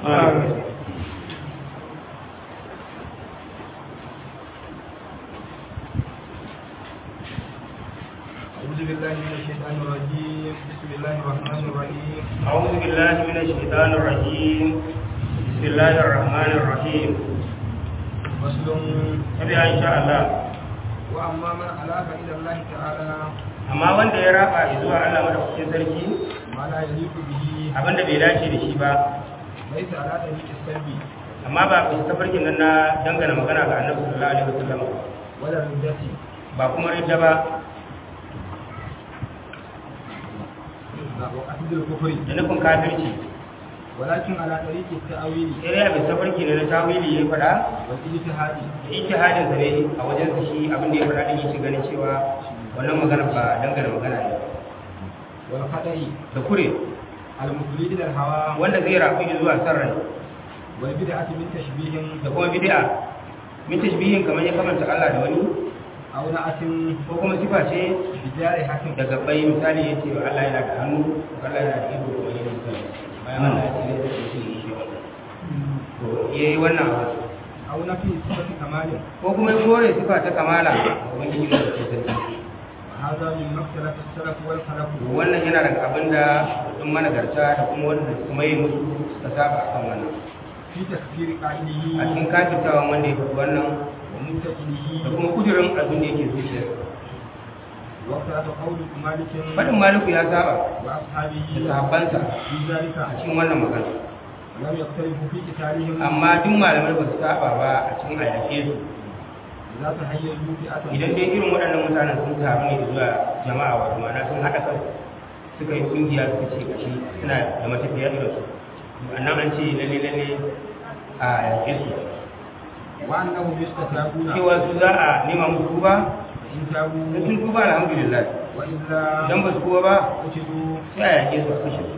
أعوذ بالله من الشيطان الرجيم بسم الله الرحمن الرحيم أعوذ بالله من الشيطان الرجيم بسم الله الرحمن الرحيم فصل tabi in sha Allah وأما من ألاف إلى الله تعالى amma wanda ya raba zuwa Allah madaukakin sarki ما لا يليق به abinda bai dace da shi ba ليس على طريق السلب amma ba bisa tafarkin nan na dangana magana ga Annabi sallallahu alaihi wasallam ولا الردة ba kuma ridda ba وقصد الكفر da nufin kafirci ولكن على طريق التأويل sai dai a bisa tafarki ne na tawili ya faɗa والاجتهاد da ijtihadin sa ne a wajen sa shi abin da ya faɗa din yake ganin cewa wannan magana ba dangana magana ne والخطأ da kure المفضي إلى الهوى wanda zai rafu zuwa san rai والبدعة من تشبيه da kuma bid'a min tashbihin kamar ya kamanta Allah da wani أو نعت ko kuma sifa ce بجارحة daga bai misali ya ce Allah yana da hannu ko Allah yana da ido ko yana da bayan Allah ya ce ne da shi shi wannan to yayi wannan abu أو نفي صفة كمال ko kuma ya kore sifa ta kamala ubangiji ne da sarki هذا من مختلف السلف والخلف to wannan yana daga abin da sun managarta da kuma wanda kuma yi musu suka saba akan wannan في تكفير قائله a cikin kafirtawan wanda ya faɗi wannan ومنتقله da kuma kudirin abin da yake zuciya واختلف قول مالك faɗin maliku ya saba وأصحابه da sahabbansa في ذلك a cikin wannan magana ولم يختلفوا في قتالهم amma duk malamai ba su saba ba a cikin ayyake su إذا تحيزوا فئة idan dai irin waɗannan mutanen sun taru ne zuwa jama'a wato ma'ana sun haɗa kai suka yi ƙungiya suka ce gashi suna da matafiya irin su annan an ce lalle lalle a yaƙe su وأنهم يستتابون cewa su za a nema musu tuba فإن in تابوا sun tuba alhamdulillah وإلا idan ba su tuba ba قتلوا sai a yaƙe su a kashe su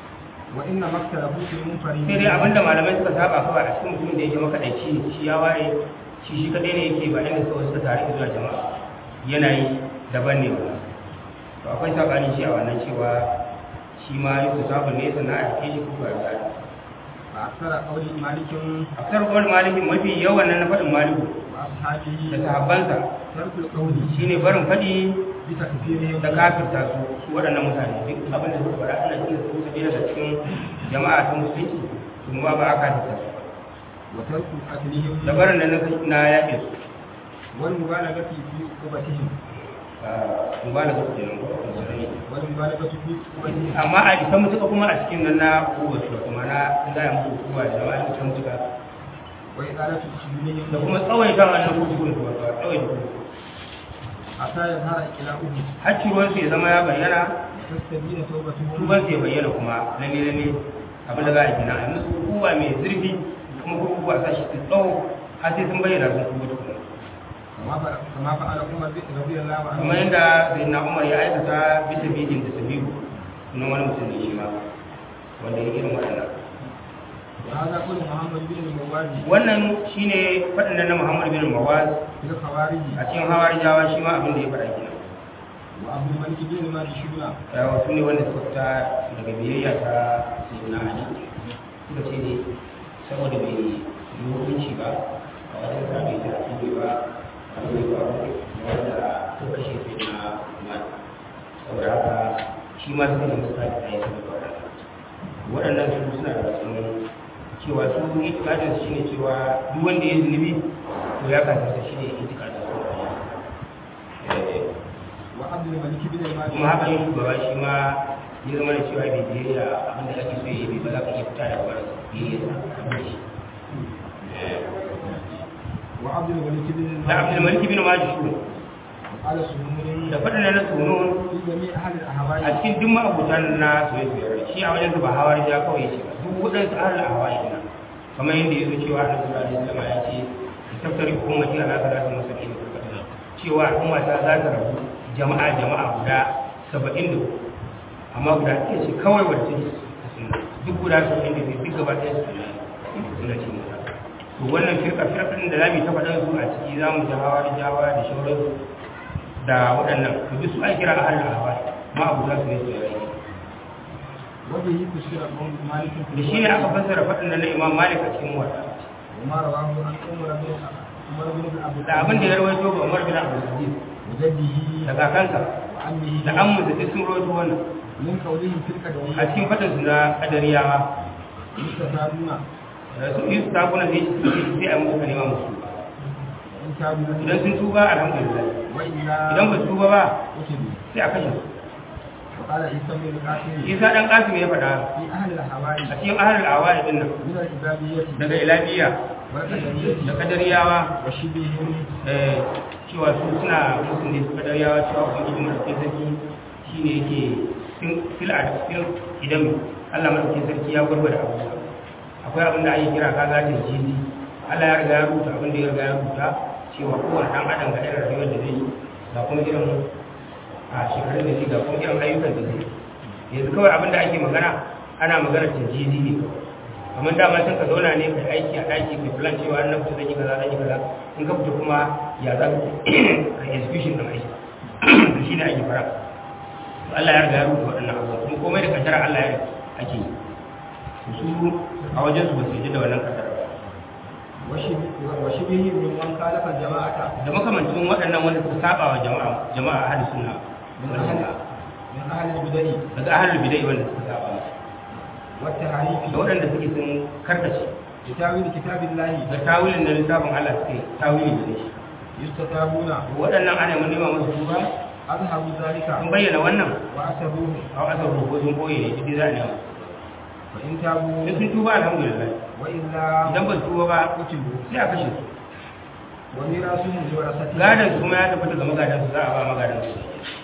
وإنما اختلفوا في المنفرين sai dai abinda malamai suka saba kawai a cikin mutumin da yake makaɗaici shi ya ware shi shi kaɗai ne yake ba inda kawai suka tare zuwa jama'a yanayi daban ne ba to akwai saɓani shi a wannan cewa shi ma yi su sabon ne sannan a yake shi kuka ya tsari فأكثر قول مالك a fitar kawai malikin mafi yawan nan na faɗin maliku da وأصحابه sahabbansa ترك القول shine barin faɗi بتكفيرهم da kafirta su su waɗannan mutane duk abin da suka faɗa ana cikin su su daga cikin jama'a ta musulunci su ma ba a kafirta su وترك قتلهم da barin da na- na yaƙe su والمبالغة في عقوبتهم mubalaga su kenan ko musulmi والمبالغة في عقوبتهم amma a isa mutuka kuma a cikin nan na kuwa su kuma na za a mutu kuwa da jama'a isa mutuka وإطالة سجونهم da kuma tsawaita wannan kuskure su wato a tsawaita kuskure حتى يظهر إقلاؤهم har ciwon su ya zama ya bayyana تستبين توبتهم tuban su ya bayyana kuma lalle lalle abin da za a yi kenan a yi musu kuwa mai zurfi kuma kuwa sa shi su tsawo har sai sun bayyana sun tuba tukuna كما فعل كما فعل عمر بن رضي الله عنه kamar yadda sayyidina umar ya aikata bisa bidin da sabiru sunan wani mutum ne shi ma wanda ya irin waɗannan وهذا قول محمد بن الموالي wannan shine faɗin nan na Muhammad bin Mawaz في الخوارج a cikin hawarijawa shi ma abin da ya faɗa kenan وعبد الملك بن ماجشون yawa su ne wanda suka fita daga biyayya ta sayyidina Ali suka ce ne saboda bai yi hukunci ba a wajen sa bai ta ake ba a wani ba wanda ta kashe sayyidina Umar saboda haka shi ma suka nemi sa da ya saboda waɗannan waɗannan su suna da cikin cewa su itikadin shi ne cewa duk wanda ya zunubi to ya kasance shi ne itikadin su وعبد الملك بن kuma الماجشون haka yin shugaba shi ma ya zama da cewa bai biyayya abin da ake so ya yi ba za ka iya fita da wani biyayya sa abin shi وعبد الملك بن da abdul malik bin majishun وقال سنون da faɗin na sunun في جميع أهل الأهواء a cikin duk ma'abutan na soyayya shi a wajen ba hawar ja kawai ce ba duk waɗansu ahlul ahwa'i na kamar yadda ya zo cewa annabi sallallahu alaihi wasallam ya ce tattari ummati ala salatu musallin cewa al'umma ta za ta rabu jama'a jama'a guda 70 amma guda ɗaya ce kawai wadda take sunna duk guda 70 da duk gaba ɗaya sunna sunna ce musa to wannan firka firka din da zamu ta faɗa su a ciki zamu ji hawa da jawa da shauransu da waɗannan to duk su ai kira ahlul ahwa ma abu za su ne su yi وبه فسر قول مالك da shi ne aka fassara faɗin nan na imam malik a cikin wata وما رواه عن عمر بن عمر بن عبد da abin da ya rawaito ga umar bin abdul aziz وجده da kakansa وعمه da ammu da duk sun rawaito wannan من قوله في a القدرية cikin faɗin su na kadariyawa يستفادون su yi su takuna da yake sai a musu kalima musu وإن كانوا idan sun tuba alhamdulillah وإلا idan ba su tuba ba قتلوا sai a kashe su وقال عيسى بن القاسم isa dan kasim ya faɗa في أهل الحواري a cikin ahlul awali din nan من الإبادية daga ilabiya والقدرية da kadariyawa وشبههم eh, cewa su suna musu ne su kadariyawa cewa ubangiji madaukakin sarki shine yake fil a fil idan Allah madaukakin sarki ya gwargwada abubuwa akwai abin da ake kira kaga ta jizi Allah ya riga ya rubuta abin da ya riga ya rubuta cewa kowane dan adam ga irin rayuwar da zai yi ga kuma irin a shekarun da zai ga kuma irin ayyukan da zai yi yanzu kawai abin da ake magana ana magana ta jizi ne kawai kamar dama sun ka zauna ne kai aiki a ɗaki kai plan cewa an nan fita zan yi kaza zan yi kaza in ka fita kuma ya za ka execution ɗin aiki shi ne ake fara to Allah ya riga ya rubuta waɗannan abubuwa kuma komai da kaddara Allah ya ake yi su a wajen su ba su yi da wannan kaddara ba وشبههم ممن خالف الجماعة da makamancin waɗannan wanda suka saba wa jama'a jama'a ahli sunna من wal أهل jama'a من أهل البدع daga ahlul bid'ah wanda suka saba musu والتحريف da waɗanda suke sun karkace بتاويل كتاب الله da tawilin da littafin Allah suke tawili da shi يستتابون waɗannan ana mun nema musu tuba أظهروا ذلك sun bayyana wannan وأسروه a asar ko sun boye ne duk za a nema فإن تابوا sai sun tuba alhamdulillah وإلا idan ba su tuba ba قتلوا sai a kashe su وميراثهم لورثته gadon su kuma ya tabbata ga magadan su za a ba magadan su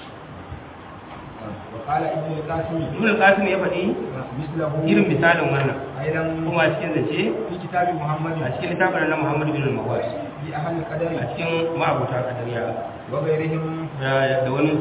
وقال ابن القاسم ibn al-qasim ya faɗi مثله irin misalin wannan أيضا kuma a cikin zance في كتاب محمد a cikin littafin na Muhammad bin al-Mawaz في أهل القدر a cikin ma'abuta kadariya وغيرهم da da wani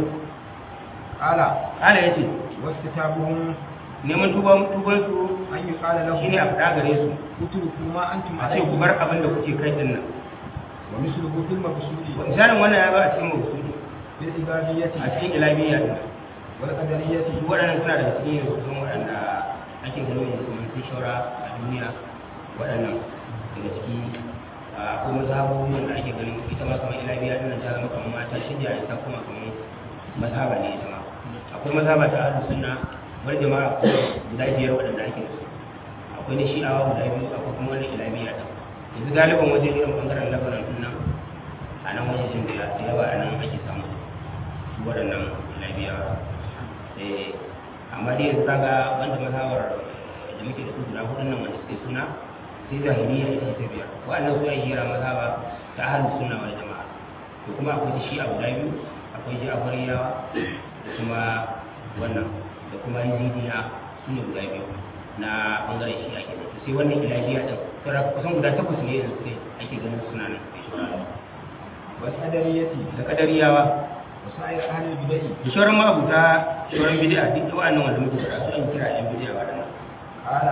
قال ala yace واستتابهم neman tuban tuban su أن يقال shine a لهم faɗa gare su اتركوا ما أنتم a ce ku عليه bar abin da kuke kai din nan ومثله في المقصود misalin wannan ya ba a cikin mawsuli بالعبادية a cikin ilabiyya din والقدرية duk waɗannan suna daga cikin yanzu waɗanda ake ganin yanzu kamar sun shaura a duniya waɗannan daga ciki a akwai mazhabobi wanda ake ganin ita ma kamar ilabiya ɗin nan ta zama kamar mata shirya ita kuma kamar mazhaba ne ita ma akwai mazhaba ta ahlus sunna wani jama'a guda biyar waɗanda ake da su akwai na shi'awa guda biyu akwai kuma wani ilabiya ɗin yanzu galiban wajen irin ɓangaren labaran ɗin nan a nan wajen da yawa a nan ake samu su waɗannan ilabiyawa eh amma dai yanzu kaga wanda mazhabar da muke da su guda hudun nan wanda suke suna sai zahiriya ita ta biyar wa'annan su ai hira mazhaba ta ahlus sunna wal jama'a to kuma akwai ta shi'a guda biyu akwai ja'fariyawa da kuma wannan da kuma yazidiya su ne guda biyu na bangaren shi'a kenan to sai wannan ilahiya din sauran kusan guda takwas ne yanzu sai ake ganin suna nan sai shawara والقدرية da kadariyawa وسائر أهل البدع da sauran ma'abuta sauran bid'a duk wa'annan wanda muke faɗa su an kira yan bid'a waɗannan قال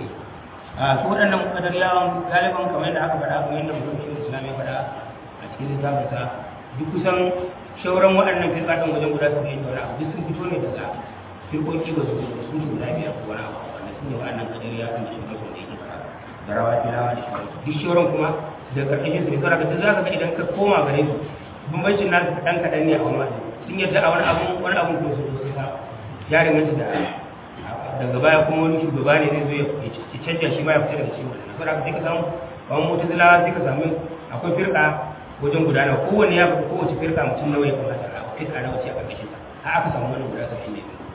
a su waɗannan kadariyawan galiban kamar yadda aka faɗa kamar yadda mutum shi islam ya faɗa a cikin littafinsa duk kusan shauran waɗannan firƙaɗin wajen guda su yin wani abu duk sun fito ne daga firƙoƙi ba su sun su guda biyar ko wani abu wanda su ne waɗannan kadariya kan shi wasu da yake faɗa da rawa filawa da shauran duk shauran kuma da ƙarƙashin su ne saboda duk za ka ga idan ka koma gare su bambancin nasu kaɗan kaɗan ne a wani wajen sun yadda a wani abu wani abu ko su su sa ya danganta da daga baya kuma wani shugaba ne zai zo ya ya canja shi ma ya fita daga cikin wannan saboda haka sai ka samu kamar mutazilawa sai ka samu akwai firka wajen gudana kowanne ya fi kowace firka mutum nawa ya kamata a firka na wace a ƙarƙashin sa har aka samu wannan guda saba'in da biyu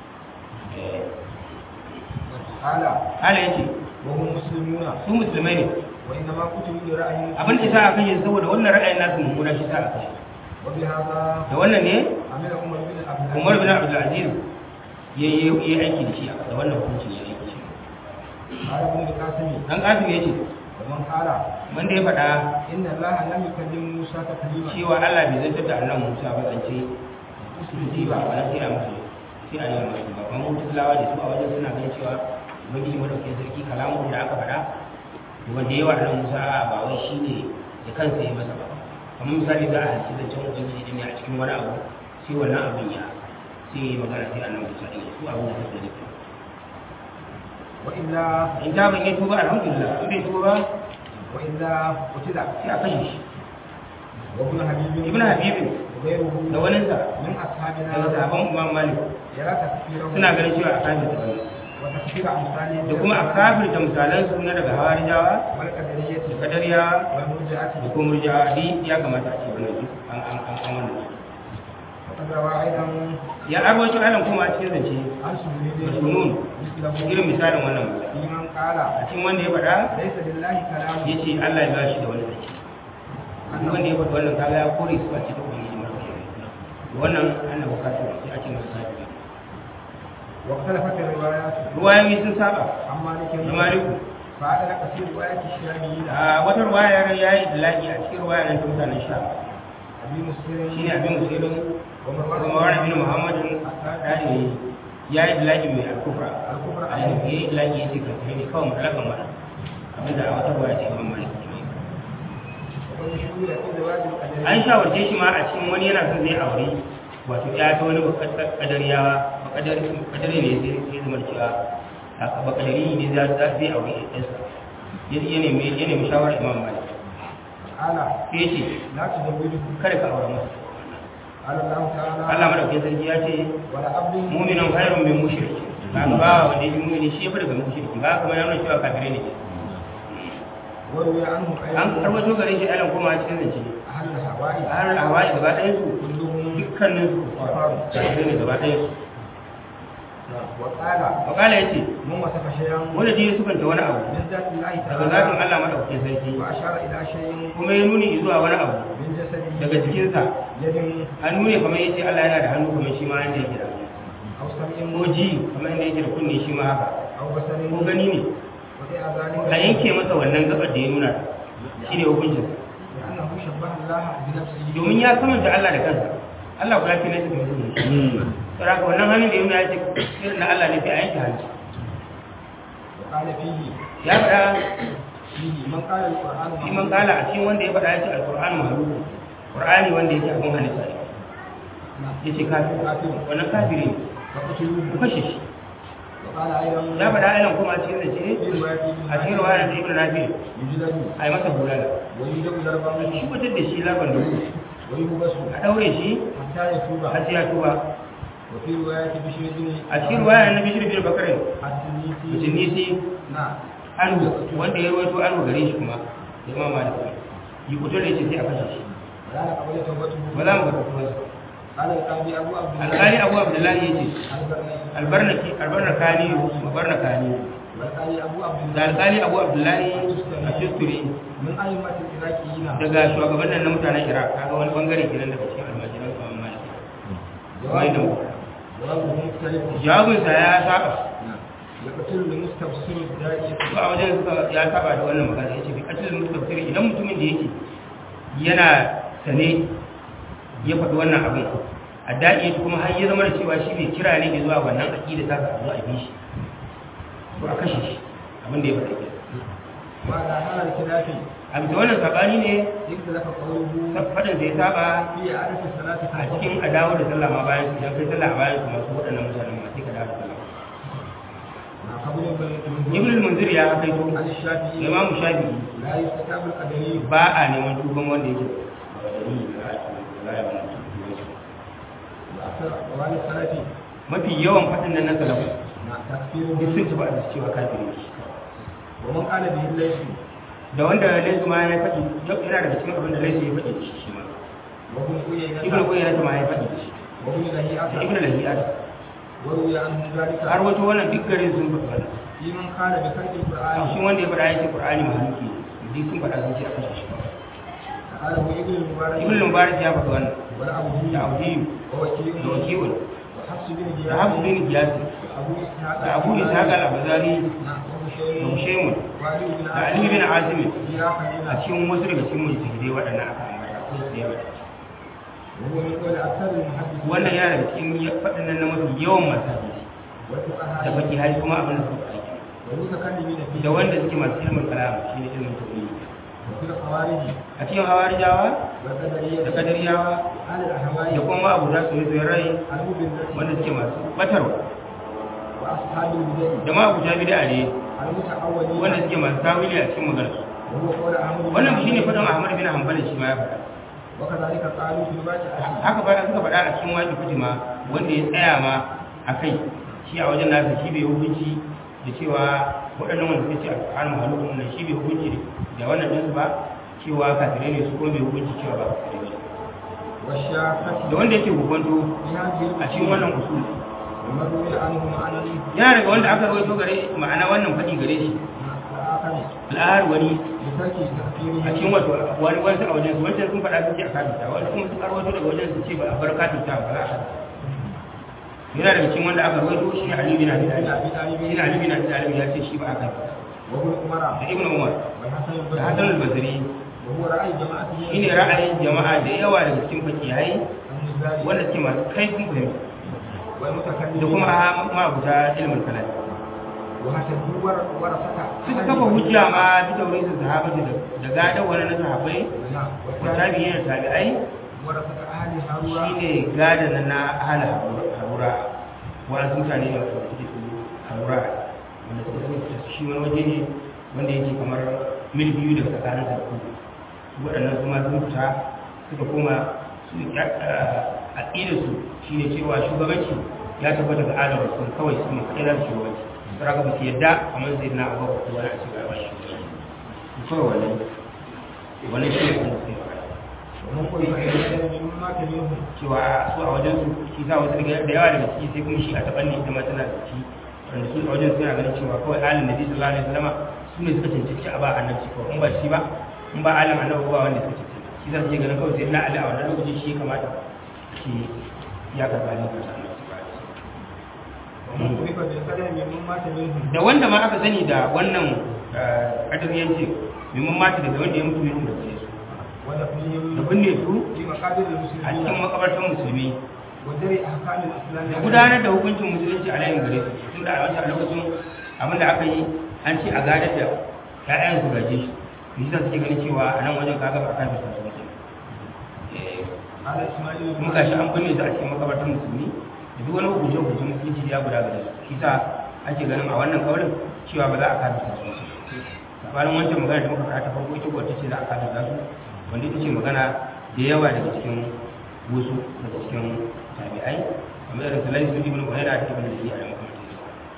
قال hala yace وهم مسلمون su musulmai ne وإنما قتلوا لرأي abin da sa a kashe su saboda wannan ra'ayin nasu mummuna shi sa a kashe وبهذا da wannan ne عمل عمر بن عبد العزيز umar bin abdul aziz ya yi aiki da shi da wannan hukuncin ya aiki da shi قال ابن القاسم dan kasim ya ce ومن قال wanda ya faɗa إن الله لم يكلم موسى تكليما cewa Allah bai zartar da annan Musa ba zance su ba ba sai a musu sai a yi wa musu ba kuma mutulawa da su a wajen suna ganin cewa ubangiji madaukakin sarki kalamun da aka faɗa wanda yawa annan Musa ba wai shi ne da kansa ya masa ba kamar misali za a halitta zancen ubangiji ne a cikin wani abu sai wannan abin ya sai ya yi magana sai annan Musa ɗin su abin da suka nufi وإلا in ta ban yi tuba alhamdulillah in bai tuba وإلا قتل sai a kashe shi وابن حبيب ibn habibin وغيره da waninsa من daga أصحابنا sahabban imam malik يرى تكفيره suna ganin cewa a kafir da wani وتكفير أمثاله da kuma a kafir da misalan su na daga hawarijawa والقدرية da kadariyawa والمرجعة da kuma murjawa di ya kamata a ce wannan duk an an an an wannan وقد روى أيضا ya arwaci alam kuma a cikin zance عن سهيل sunun مثله irin misalin wannan misali في من قال a cikin wanda ya faɗa ليس لله كلام ya ce Allah ya ba shi da wani zance duk wanda ya faɗi wannan kaga ya kore su a cikin ubangiji mara wannan ana bukatar sai a ce masa kafiri واختلفت الروايات ruwayoyi sun saba عن مالك da maliku فأدرك في رواية الشاميين a wata ruwaya ya yi dalaki a cikin ruwaya nan ta mutanen sha أبي مسلم shine abin musulun ومروان kuma wani bin muhammadin dani ya yi dalaki mai alkufra الكفر a yi ya yi dalaki ya ce kafin ne kawai mutlakan ba abinda a wata ruwaya ce imam malik وقد شهد في زواج القدرية an shawarce shi ma a cikin wani yana son zai aure wato ya ta wani kadariyawa kadari ne sai zama cewa bakadari ne za zai aure ɗansa ya nemi ya nemi shawarar imam malik قال sai ce لا تزوجه kada ka aure masa قال الله تعالى Allah madaukakin sarki ya ce ولا عبد mu'minun khairun min mushrik ba ka ba wanda yake mu'mini shi ya fi daga mushriki ba kuma ya nuna cewa kafirai ne وروي عنه an أيضا karbato gare shi alan kuma a cikin zance أهل الهواء a har hawaii gaba ɗayan su كلهم dukkanin su kafirai ne gaba ɗayan su وقال wakala ya ce من وصف شيئا wanda ji sukan ta wani abu من ذات الله daga zatin تعالى Allah madaukakin sarki وأشار إلى شيء kuma ya nuni zuwa wani abu من جسده daga jikinsa يد hannu ne kamar yace Allah yana da hannu kamar shi ma yanda yake da أو سمع ko ji kamar yanda yake da kunne shi ma haka أو بصر ko gani ne وفي ذلك a yanke masa wannan gabar da ya nuna shi ne hukuncin لأنه شبه الله بنفسه domin ya samanta Allah da kansa Allah kula fi nasa da mutum saboda haka wannan hannun da ya nuna ya ce irin na Allah ne sai a yanke hannu وقال فيه ya faɗa فيه من قال القرآن shi man kala a cikin wanda ya faɗa ya ce alƙur'ani mahaluku ƙur'ani wanda yake abin halitta ne نعم ya ce kafir wannan kafiri ne فقتلوه ku kashe shi وقال أيضا ya faɗa ainihin kuma a cikin da ce في رواية a cikin ruwayar da ibn nafi يجلد a yi masa bulala ويدق ضربا shi mutum da shi laban da ku ويبس a ɗaure shi حتى يتوب har sai ya tuba وفي رواية بشر بن a cikin ruwayar na bishir bin bakarin التنيسي mutum nisi نعم anhu wanda ya rawaito anhu gare shi kuma da imam malik yi kuto da yace sai a kashe shi ولا نقبل توبته ba za mu ga tubansa قال القاضي أبو عبد الله alƙali abu abdullahi yace البرني albarnaki albarnakani albarnakani والقاضي أبو عبد da الله alƙali abu abdullahi a shisturi من أئمة العراقيين daga shugabannin na mutanen iraq kaga wani bangare kenan daga cikin almajiran imam malik kamar yadda muka faɗa. جوابه مختلف jawabinsa ya saba يقتل المستبصر الداعية su a wajen suka ya saba da wannan magana yace bi qatlil mustafsir idan mutumin da yake yana sane ya faɗi wannan abin a daɗi kuma har ya zama da cewa shi ne kira ne zuwa wannan aqida ta ka zuwa bi shi to a kashe shi abin da ya faɗa ke وعلى هذا الخلاف a bisa wannan sabani ne اختلف قوله faɗin da ya saba في عدد الصلاة a cikin a dawo da sallah ma bayan su idan kai sallah a bayan su masu waɗannan mutanen ma sai ka dawo da sallah مع قبول ibn al-munzir ya kai to عن الشافعي imam shafi'i لا يستتاب القدري ba a neman tuban wanda yake وأكثر أقوال السلف mafi yawan faɗin nan na salafu مع duk تكفيره sun ci ba da cewa kafiri ne ومن قال به الليث da wanda laisu ma ya faɗi yau yana daga cikin abin da laisu ya faɗi da shi shi ma وابن ibn عيينة qayyim ma ya faɗi da shi وابن da ibn لهيعة lahiyat وروي عنه ذلك har wato wannan duk gare sun faɗi wannan في من قال بخلق shi القرآن wanda ya faɗa ya ce qur'ani mahaluki ne duk sun faɗa sun ce a kashe shi قاله ابن المبارك ibn mubarak ya faɗi wannan والأبدي da abdi ووكيل da wakil وحفص بن da جياد hafs bin qiyas وأبو إسحاق da abu ishaq al-abzari نعم da وهشيم mushaymun وعلي بن da ali bin azim يا a خليل cikin wasu daga cikin mujtahidai waɗannan aka ambata ko su da yawa وهو من قول أكثر المحدثين wannan yana daga cikin faɗin nan na mafi yawan masu hadisi da والفقهاء baki hari kuma abin da suka aiki والمتكلمين فيه da wanda suke masu ilimin kalam shi ne ilimin tauhidi وفي الخوارج a cikin hawarijawa والقدرية da kadariyawa أهل الأهواء da kuma abu da su yi rai المبلة wanda suke masu batarwa وأصحاب البدع da ma abuja bid'a ne المتأولين wanda suke masu tawili a cikin maganar su وهو قول أحمد بن wannan shine حنبل. fadan Ahmad bin Hanbal shi ma ya faɗa وكذلك قالوا في الواقع haka ba suka faɗa a cikin wani fitima wanda ya tsaya ma a kai shi a wajen nasa shi bai hukunci da cewa waɗannan wanda suke ce a ƙarar mahalukun nan shi bai hukunci da wannan ɗinsu ba cewa kafirai ne su kuma bai hukunci cewa ba kafirai ba والشافعي da wanda yake hukunto في هذه a cikin wannan usul ومروي عنه معنى yana daga wanda aka rawaito gare ma'ana wannan faɗi gare shi الآخر al'ahar wani بترك تأثيره a cikin wato wani wani a wajen su wancan sun faɗa sun ce a kafirta wani kuma sun rawaito daga wajen su ce ba a bar kafirta ba za a kafirta yana daga cikin wanda aka rawaito shi Ali bin Abi بن Talib أبي طالب shi Ali bin Abi Talib ya ce shi ba a kafirta وابن عمر da Ibn Umar والحسن da Hassan البصري al-Basri وهو رأي جماعة shine ra'ayin jama'a da yawa daga cikin fakihai النزاري wanda suke masu kaifin fahimta والمتكلمين da kuma ma'abuta ilmin kalam وهتدوا ورثة suka kafa hujja ma bi taurisin sahabati da gadon wani na sahabbai نعم wa tabi'in da tabi'ai ورثة أهل هارون shine gadon na ahla harura wani mutane ne wanda suke su harura wanda suka so shi wani waje ne wanda yake kamar mil biyu daga tsakanin da ku waɗannan su ma sun fita suka koma su aƙidar su shine cewa shugabanci ya tabbata ga adam rasul kawai su ne kaɗai za su shugabanci saraka ba su yadda kamar zai na abuwa ko wani a cikin rayuwar shugabanci kawai wannan wannan shi ne kuma sai faɗa ومن قل فإن مما منهم cewa su a wajen su shi za wasu daga da yawa daga ciki sai kuma shi a taɓa ne ita ma tana da ciki wanda su a wajen suna ganin cewa kawai alin nabi sallallahu alaihi wasallam su ne suka cancanci a ba annabi ko in ba shi ba in ba alim annabi ba wanda suka cancanci shi za su je ganin kawai sai na ali a wannan lokacin shi ya kamata shi ya karɓa ne kasa annabi sallallahu alaihi wasallam ومن قل بالقدر مما منهم da wanda ma aka sani da wannan kadariyanci mimman mata daga wanda ya mutu ya mutu da gare su da ودفنهم binne su في مقابر a cikin المسلمين makabartan musulmi ودرء أحكام الإسلام da gudanar da hukuncin musulunci a layin gare su tun da a wancan lokacin abin da aka yi an ce a gadar da ƴaƴan su gaje shi yi sa suke ganin cewa a nan wajen kaga ba a kafin su mutum قال إسماعيل kuma gashi an binne su a cikin makabartar musulmi da duk wani hukunce hukuncin musulunci ya guda gare su shi sa ake ganin a wannan kaurin cewa ba za a kafin su mutum sabanin wancan magana da muka faɗa ta farko ita kuwa ta ce za a kafin su wanda ita ce magana da yawa daga cikin wasu daga cikin tabi'ai kamar irin salai su ibn Hurairah da ibn Abi da makamantansu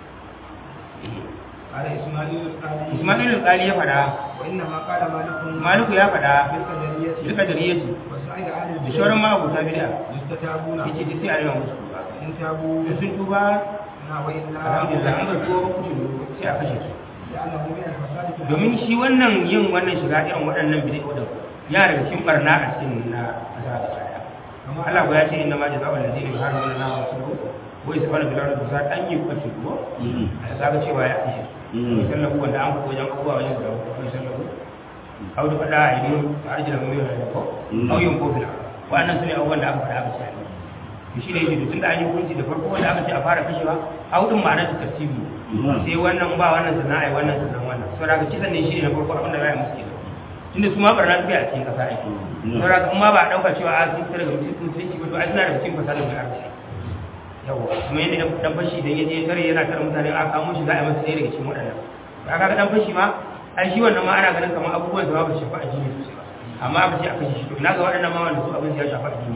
قال إسماعيل القاضي Ismail al-Qali ya fada وإنما قال مالك Maliku ya fada بالقدرية duka jariyati وسائر أهل da البدع shauran ma'abuta bid'a يستتابون yace duk sai a yi musu tuba إن تابوا da sun tuba نا وإلا alhamdulillah an ga tuba kucin sai a kashe su لأنه من الفساد في الأرض. domin shi wannan yin wannan shiga irin waɗannan bid'a wadda ya daga cikin barna a cikin na kasa da baya كما Allah ko ya ce inna ma jazaa'u allazina yuharrimuna Allah wa rasulahu wa yasfaluna bil ardi fasad an yi kwace ko a kaga cewa ya kashe su sallahu wanda an ko wajen abubuwa wajen da ko sallahu au da fada a yi arjila mu yi ko au yin ko bila wannan sune abubuwan da aka fada aka ce to shi ne yake tun da an yi hukunci da farko wanda aka ce a fara kashewa au din ma'anar ta tartibi sai wannan ba wannan sannan ai wannan sannan wannan saboda haka kisan ne shi ne na farko abin da za a yi musu kenan tunda su ma barna tafiya a cikin kasa ake saboda haka in ma ba a ɗauka cewa a sun fita daga mutum sun ci ba to ai suna daga cikin fasalin mai arziki yawa kuma yadda dan fashi idan ya je tare yana tare mutane a kamo shi za a yi masa ɗaya daga cikin waɗannan ba ka ga dan fashi ma ai shi wannan ma ana ganin kamar abubuwan da ba su shafa addini sosai ba amma aka ce a kashe shi to ina ga waɗannan ma wanda su abin ya shafa addini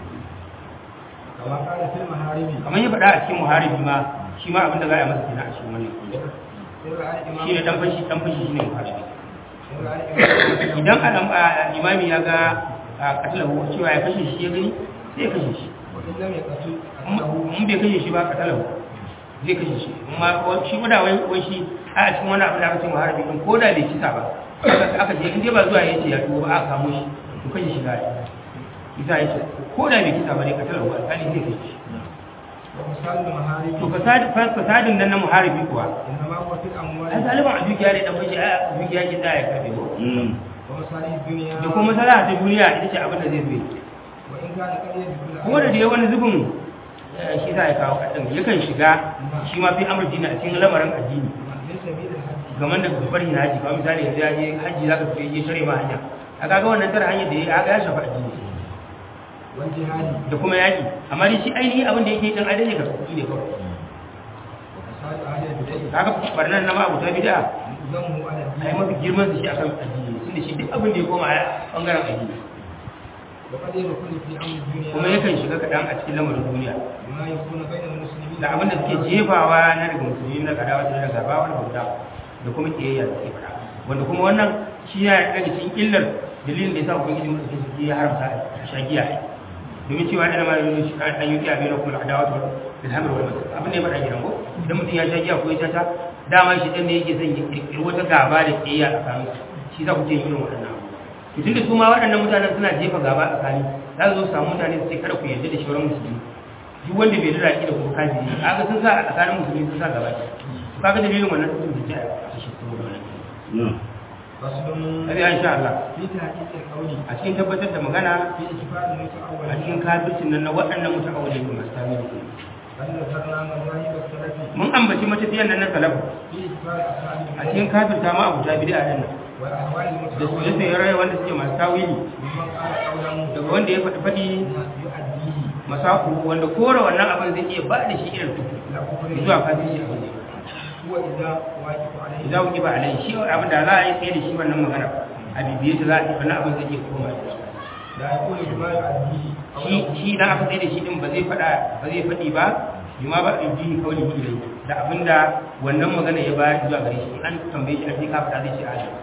كما قال في المحارم kamar ya faɗa a cikin muharibi ma shi ma abin da za a yi masa kenan a cikin wannan سر الإمام shi ne dan fashi dan fashi shine muharibi سر الإمام idan adam imami ya ga katalahu cewa ya kashe shi ya gani sai ya kashe shi وإن لم يقتل قتله in bai kashe shi ba katalahu zai kashe shi amma shi ma da wai wai shi a cikin wani abin da aka ce muharibi din ko da bai kisa ba aka aka ce in dai ba zuwa yace ya tuba ba aka kamo shi to kashe shi zai isa yace ko da bai kisa ba ne katalahu alƙali zai kashe shi ومثال المحارم to fasadi fasadin nan na muharibi kuwa إنما هو في الأموال ai zaliman a dukiya ne dan fashi a dukiya ke tsaya ya karbe ko ومصالح الدنيا da kuma masala ta duniya ita ce abin da zai zo وإن كان قد يدخل kuma da dai wani zubin eh, shi za ya kawo kaɗan yakan shiga shi ma fi amur dini a cikin lamarin addini من سبيل الحج game da babbar yin haji kamar misali yanzu ya je haji za ka fiye tare ma hanya a kaga wannan tare hanyar da ya ga ya shafa addini والجهاد da kuma yaƙi amma dai shi ainihin abin da yake dan adai ka kuɗi ne kawai وفساد أهل البدع kaga barnan na ma abuta bid'a ذمه على ai الدين mafi girman su shi akan addini tunda shi duk abin da ya koma a bangaren addini وقد يدخل في أمر الدنيا kuma yakan shiga kaɗan a cikin lamarin duniya بما يكون بين المسلمين da abin da suke jefawa na daga musulmi na kadawa da daga gaba wani bauta da kuma kiyayya da suke fara wanda kuma wannan shi ya daga cikin illar dalilin da ya sa ubangiji mutum suke ya haramta a shagiya domin cewa da ma yi shi an yi kiyaye na kuma adawa to da hamar wani mutum abin da ya faɗa gidan ko idan mutum ya shagiya ko ya tata dama shi dan ne yake son ya kirkiri wata gaba da kiyayya a tsakanin shi za ku ce irin waɗannan abu to tunda su ma waɗannan mutanen suna jefa gaba a tsakani za su zo su samu mutane su ce kada ku yarda da shauran musulmi duk wanda bai rira da kuma kafiri kaga sun sa a tsakanin musulmi sun sa gaba to kaga dalilin wannan sun bi ta a shi kuma wannan فصل sai ya insha Allah في تحقيق القول a cikin tabbatar da magana في إجبار a المتأول cikin kafircin nan na waɗannan mutawalli ne masu tawili بل ذكرنا مذاهب السلف mun ambaci matafiyan nan na salafu في إجبار أصحاب a البدع cikin kafirta ma abuta bid'a nan والأهواء da su المتأولة yasa ya wanda suke masu tawili ممن قال قولا daga wanda ya faɗi faɗi يؤديه masaku wanda kora wannan abin zai iya ba da shi irin tuku إلى كفر zuwa kafirci abin da ya هو إذا واجب عليه idan ku ba alai shi abin da za a yi tsaye da shi wannan magana a bibiye ta za a yi wannan abin zai iya koma da shi لا يقول بما يؤديه shi shi idan aka tsaye da shi din ba zai fada ba zai fadi ba bima ba in ji kawai ilai da abinda wannan magana ya bayar zuwa gare shi an tambaye shi a cikin kafa zai ce a shi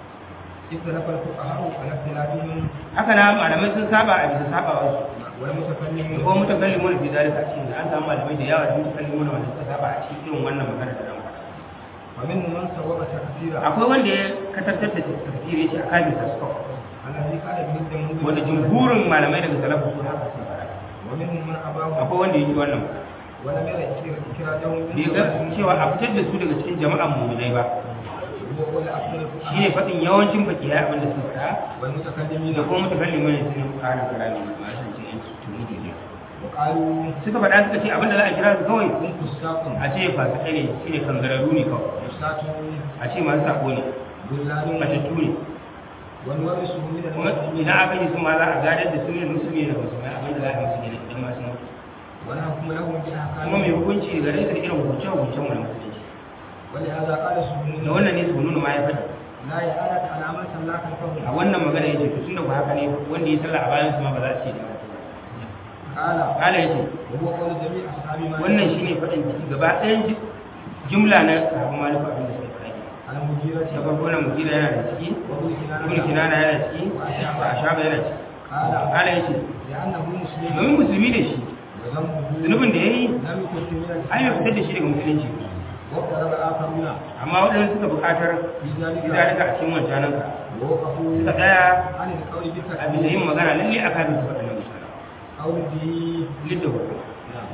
اختلف الفقهاء على اختلافهم haka na malamai sun saba a bisa saba wasu da والمتكلمون kuma mutakallimun fi zalika cikin an samu malamai da yawa da mutakallimun wanda suka saba a cikin irin wannan magana da ran ومنهم من صوب تكثيرا akwai wanda ya katartar da tafsiri shi a kafin tasawuf الذي قال به الجمهور wanda jumhurin malamai daga salafu su haka sun fara ومنهم من أباه akwai wanda ya yi wannan ولم يرى إكراجهم bai ga cewa a fitar da su daga cikin jama'an mu'minai ba هو قول أكثر shi ne الفقهاء faɗin yawancin bakiya abin da suka faɗa والمتكلمين da kuma mutakallimin ne sun ƙara kalami ma san ce yan tuni ne وقالوا suka faɗa suka ce abin da za a kira su kawai هم فساق a ce fasikai ne shi ne kangararru ne kawai فساق a ce masu sako ne ضلال matattu ne ونورثه من kuma المسلمين idan aka yi su ma za a gadar da su ne musulmi da musulmai abin da za a yi musu gina idan masu mutu ونحكم لهم kuma mai بأحكام hukunci gare su da irin hukunce-hukuncen mu na musulunci ولهذا قال da سبحانه wannan ne su nuna ma ya faɗi لا يعلت على من صلى a خلفه wannan magana ya ce tun da ku haka ne wanda ya sallah a bayan su ma ba za su ce da قال kala ya ce وهو قول جميع أصحاب مالك wannan shi ne faɗin gaba ɗayan ji- jumla na sahabban maliku abin da suka faɗi على المديرة da farko na mujira yana da ciki وابن ibn كنانة kinana yana ciki a shaba yana ciki قال kala ya ce لأنه مسلم domin musulmi da shi وذنبه zunubin da ya yi لم يكن في من ai bai fitar da shi daga musulunci واقترب آخرون amma waɗanda suka buƙatar في ذلك izalika a cikin wancanan ka ووقفوا suka tsaya عن القول a bisa بالتكبير yin magana lalle a kafin su waɗannan mutane أو به lidda wa نعم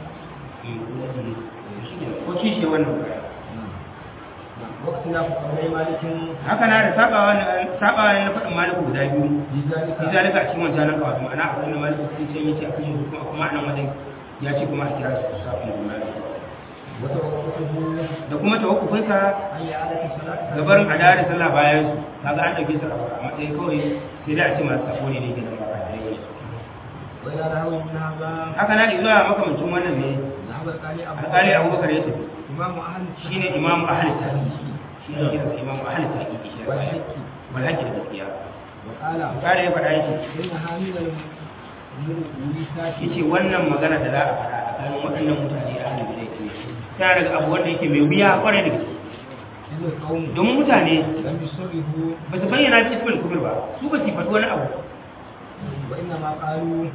ko kishi wannan baya واختلاف قولي مالك haka na da sabawa na sabawa na faɗin maliku guda biyu في ذلك shi zalika a cikin wancan nan kawai ma'ana akwai na maliku sun ce yace a kashe su kuma kuma nan wajen ya ce kuma a kira su safin da maliku وتوقفه da kuma tawakkufinsa أن يعادة الصلاة gabarin a da sallah bayan su kaga an dauke su a matsayin kawai sai da a ce masu sako ne ne ke nan ba a da yi وإلى نحو من هذا haka na zuwa makamancin wannan ne ذهب القالي أبو alƙali abubakar ya tafi إمام أهل shi ne imamu ahli tarihi shi ne kiransa imamu ahli tarihi shi ne والحق wal hajji da gaskiya وقال kare ya faɗa yake إنها من الملكات yace wannan magana da za a faɗa a tsakanin waɗannan mutane a hannun da yake tana daga abu wanda yake mai wuya kwarai da gaske إذ القوم domin mutane لم يصرفوا ba su bayyana fi ismul kubur ba su ba su faɗi wani abu وإنما قالوا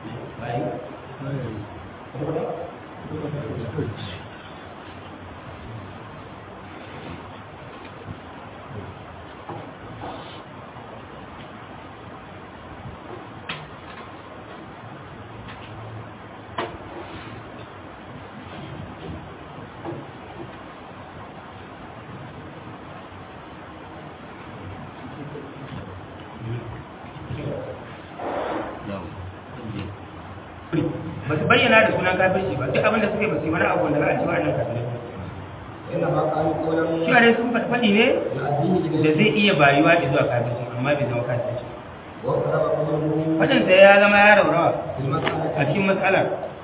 ba su bayyana da sunan kafirci ba duk abin da suke ba su yi wani abu wanda za a ci wa'annan kafirai وإنما قالوا قولا shi ne sun faɗi faɗi ne يؤديه da إليه zai iya bayuwa da zuwa kafirci amma bai zama kafirci واقترب قوله faɗinsa ya zama ya raurawa في المسألة a cikin matsalar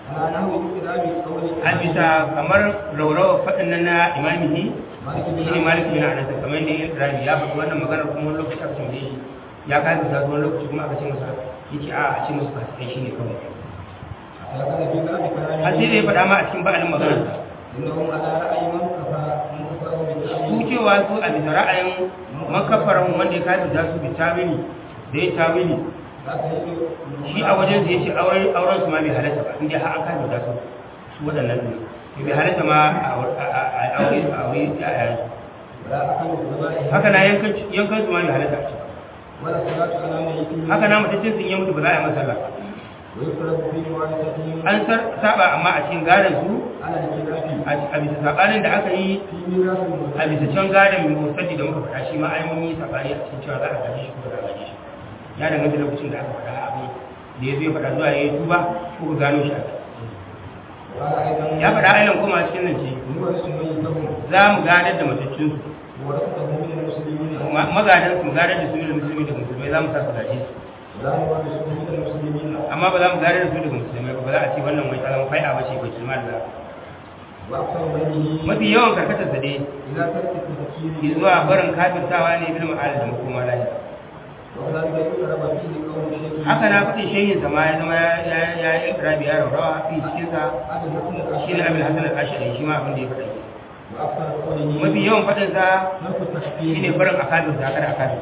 على نحو اقتراب قول a bisa kamar raurawa faɗin nan na imamihi مالك shi بن ne malik bin anas kamar yadda yin rabi ya faɗi wannan maganar kuma wani lokaci aka tambaye shi ya kai da wani lokaci kuma aka ce masa yace a a ce musu fasikai shine kawai لقد في باب كلامه har sai da ya faɗa ma a cikin ba'alin maganar انهم على راي من كفى من كفره su بالتاويل cewa su a bisa ra'ayin makafaran wanda ya kai da su bi tawili da ya tawili لا تجد shi a wajen da ya ce auren auren su ma bai halatta ba inda har an kai da su su waɗannan ne bai halatta ma a aure a aure a yayin ولا اكل الذبائح haka na yankan yankan su ma bai halatta a ci ba ولا الصلاه على ميت haka na mutum sun yi mutu ba za a yi masa sallah ba ويفرض في موارثتهم an sar- saba amma a cikin gadon su على الخلاف a a bisa sabanin da aka yi في ميراث a المرتد bisa can gadon mai musaddi da muka faɗa shi ma ai mun yi sabani a cikin cewa za a gaji shi ko ba za a gaji shi ya danganta lokacin da aka faɗa abin da ya zo ya faɗa zuwa ya yi tuba ko ka gano shi a kai. وقال ايضا ya faɗa ailan kuma a cikin nan ce يورث ميتهم za mu gadar da matattun su ورثته من المسلمين ma- magadan su mu gadar da su da musulmi da musulmai za mu sa su gaje su ولا نورثه من المسلمين amma ba za mu gadar da su daga musulmai ba ba za a ce wannan wai ta zama fai'a ba ce ba kima da واكثر بينه mafi yawan karkatar sa dai الى ترك التفكير zuwa barin kafirtawa ne bil ma'al da makoma lahi وكذلك يقرب فيه قول الشيخ haka na faɗin shehin sa ma ya zama ya ya ya yi ikrabi ya rawa fi cikin sa هذا الحكم shi ne abin hasan al-ashari shi ma abin da ya faɗa واكثر قوله mafi yawan faɗin sa ترك التفكير shine barin akabir da kada akabir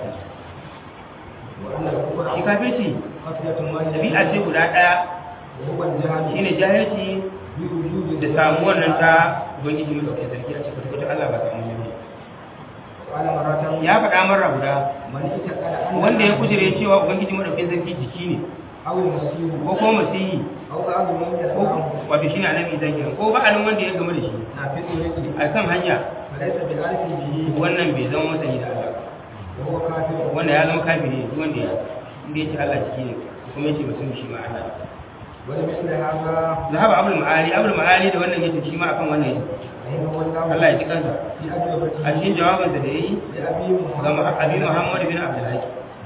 وان الكفر shi kafirci خفيه واحده dabi'a ce guda ɗaya وهو الجهل shine jahilci بوجود da samuwar nan ta ubangiji mai dauke sarki a cikin kwata Allah ba ta mu قال مرة ya faɗa marra guda من اتقل أن wanda ya kujire cewa ubangiji madaukakin sarki jiki ne أو المسيح ko kuma masihi أو بعض من ko يدعوه wato shine annabi zai kenan ko ba'alin wanda ya game da shi نافذ رزقه a kan hanya فليس بعارف به wannan bai zama masani da Allah وهو كافر wanda ya zama kafiri ne duk wanda ya inda ya ce Allah jiki ne kuma ya ce mutum shi ma Allah ولمثل هذا zahaba abul ma'ali abul ma'ali da wannan yace shi ma akan wannan yace رحمه الله Allah ya ji kansa في أجوبته a cikin jawabinsa da yayi لأبي ga محمد abi Muhammad bin Abdul Haq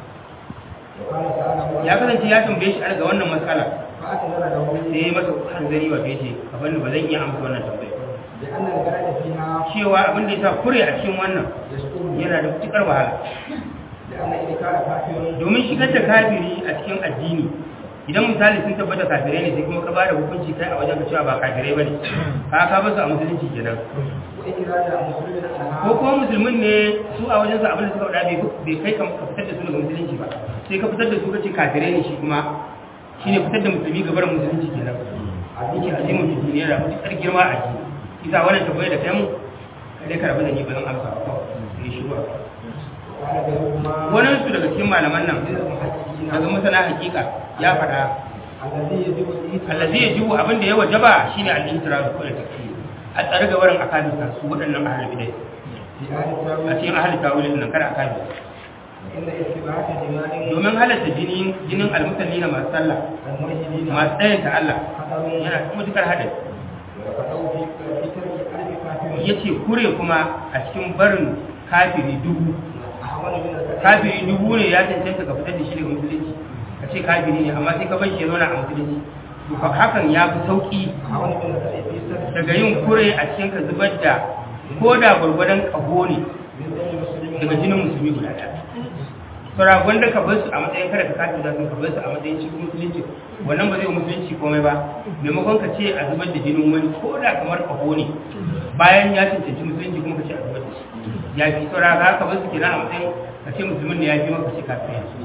وكان سأله ya kasance ya tambaye shi ga wannan matsala فأكثر له sai ya masa hanzari wato yace abin da ba zan iya amsa wannan tambaya لأن الغاية فيها cewa abin da yasa kure a cikin wannan يسقط yana da mutukar wahala لأن إنكار كافر domin shigar da kafiri a cikin addini idan misali sun tabbata kafirai ne sai kuma ka bada hukunci kai a wajen ka cewa ba kafirai bane ka ka basu a musulunci kenan وإكرار مسلم ko عنها kuma musulmin ne su a wajen su abin da suka faɗa bai bai kai ka ka fitar da su daga musulunci ba sai ka fitar da su kace kafirai ne shi kuma shine fitar da musulmi ga barin musulunci kenan yake azimin fi duniya da mutukar girma a ji isa wannan tabbai da kai mu kai dai ka rabu da ni ba zan amsa ba sai shi ba وقال بينهما wani su daga cikin malaman nan من المحققين daga masana hakika ya faɗa الذي يجب الإيثار allazi ya jiwu abin da ya wajaba shine al-intira ko da takfir a tsare ga barin akabita su waɗannan ahlul bidai في آل a التاويل cikin ahlul tawilin nan kada akabita إن اتباعات دماء domin halatta jinin jinin almusalli na masu sallah الملحدين masu ɗayan ta Allah خطر yana da matukar haɗari ويقطع في في ترك ألف كافر ya ce kure kuma a cikin barin kafiri dubu أحوال من الكافر kafiri dubu ne ya cancanta ka fitar da shi daga musulunci ka ce kafiri ne amma sai ka bar shi ya zauna a musulunci to fa- hakan ya fi sauki أحوال من الكافر في سبب daga yin kure a cikin ka zubar da ko da gwargwadon ƙaho ne من دم المسلمين daga jinin musulmi guda ɗaya saura wanda ka bar su a matsayin kada ka kafin da ka bar su a matsayin cikin musulunci wannan ba zai yi musulunci komai ba maimakon ka ce a zubar da jinin wani ko da kamar ƙaho ne bayan ya cancanci musulunci kuma ka ce a zubar da shi ya fi saura ka ka bar su kenan a matsayin ka ce musulmin ne ya fi maka ce kafin yanzu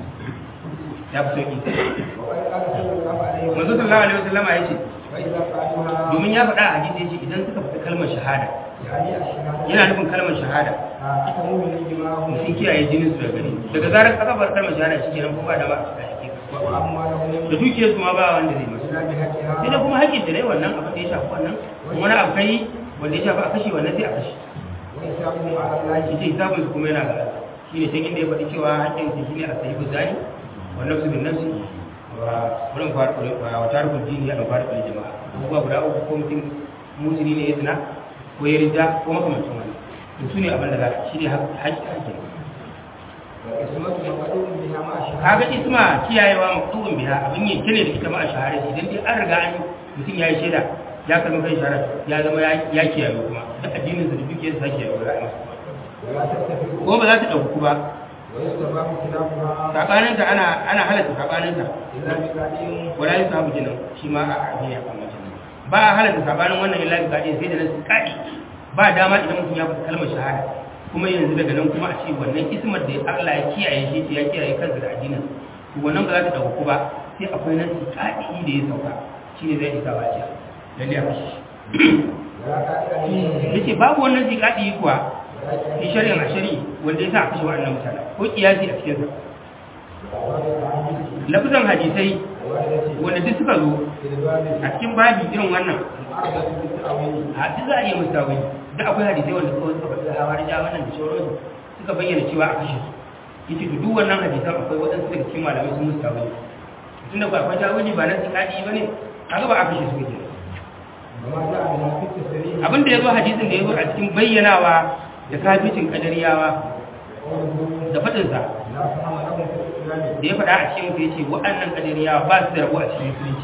ya fi sauki وقد قال صلى الله عليه manzo وسلم sallallahu alaihi wasallam ya ce وإذا فعلوها domin ya faɗa a hadisi ya ce idan suka fita kalmar shahada يعني الشهادة yana nufin kalmar shahada أتموا من دماءهم sun kiyaye jinin su daga gari daga zarar aka bar kalmar shahada shi kenan ko ba da ba a cikin da وأموالهم dukiyar su ma ba wanda zai masu إلا بحقها sai da kuma haƙƙin da ne wannan abin da ya shafi wannan wani abu kai wanda ya shafi a kashe wannan sai a kashe وحسابهم على الله shi ce hisabun su kuma yana ga Allah shi ne can inda ya faɗi cewa haƙƙin su shine a sahibu zani wa nafsu bin nafsi wa wurin faru wa tarikul dini ya faru da jama'a abubuwa guda uku ko mutum musulmi ne ya zina ko ya rida ko makamancin wani to su ne abin da za shi ne haƙƙin haƙƙin وقسمة مقدور بها مع الشهادة kaga isma kiyayewa maqtu'un biha abin yin kine da ita ma a shahara idan dai an riga an mutum ya yi shaida ya kalmi kan shahara ya zama ya kiyaye kuma duk addinin sa da dukiyar sa kiyaye ba za a yi masa ولا تتفق ko ba za ta ɗauku ba ويستباح خلافها saɓaninta ana ana halatta saɓaninta إلا بقاعد wala yi samu jinin shi ma a addini a kan mutum ba a halatta saɓanin wannan illa bi kaɗi sai da nan kaɗi ba dama idan mutum ya fita kalmar shahada kuma yanzu daga nan kuma a ce wannan ismar da Allah ya kiyaye shi ce ya kiyaye kansa da addinin to wannan ba za ta ɗauku ba sai akwai nan kaɗi da ya sauka shi ne zai isa ba ce lalle a kashi ولا قاعد أن yace babu wannan zikadi kuwa fi shari'a a shari'i wanda ya sa a kashe waɗannan mutane ko kiyasi a cikinsa lafizan hadisai wanda duk suka zo a cikin babi irin wannan hadisi za a iya musu tawili da akwai hadisai wanda kawai suka faɗi hawa da wannan da sauransu suka bayyana cewa a kashe su yace to duk wannan hadisan akwai waɗansu daga cikin malamai sun musu tawili tunda ba akwai tawili ba na zikadi ba ne kaga ba a kashe su kake abin da ya zo hadisin da ya zo a cikin bayyanawa da kaficin kadariyawa da faɗinsa da ya faɗa a cikin ya ce waɗannan kadariyawa ba su da rabu a cikin musulunci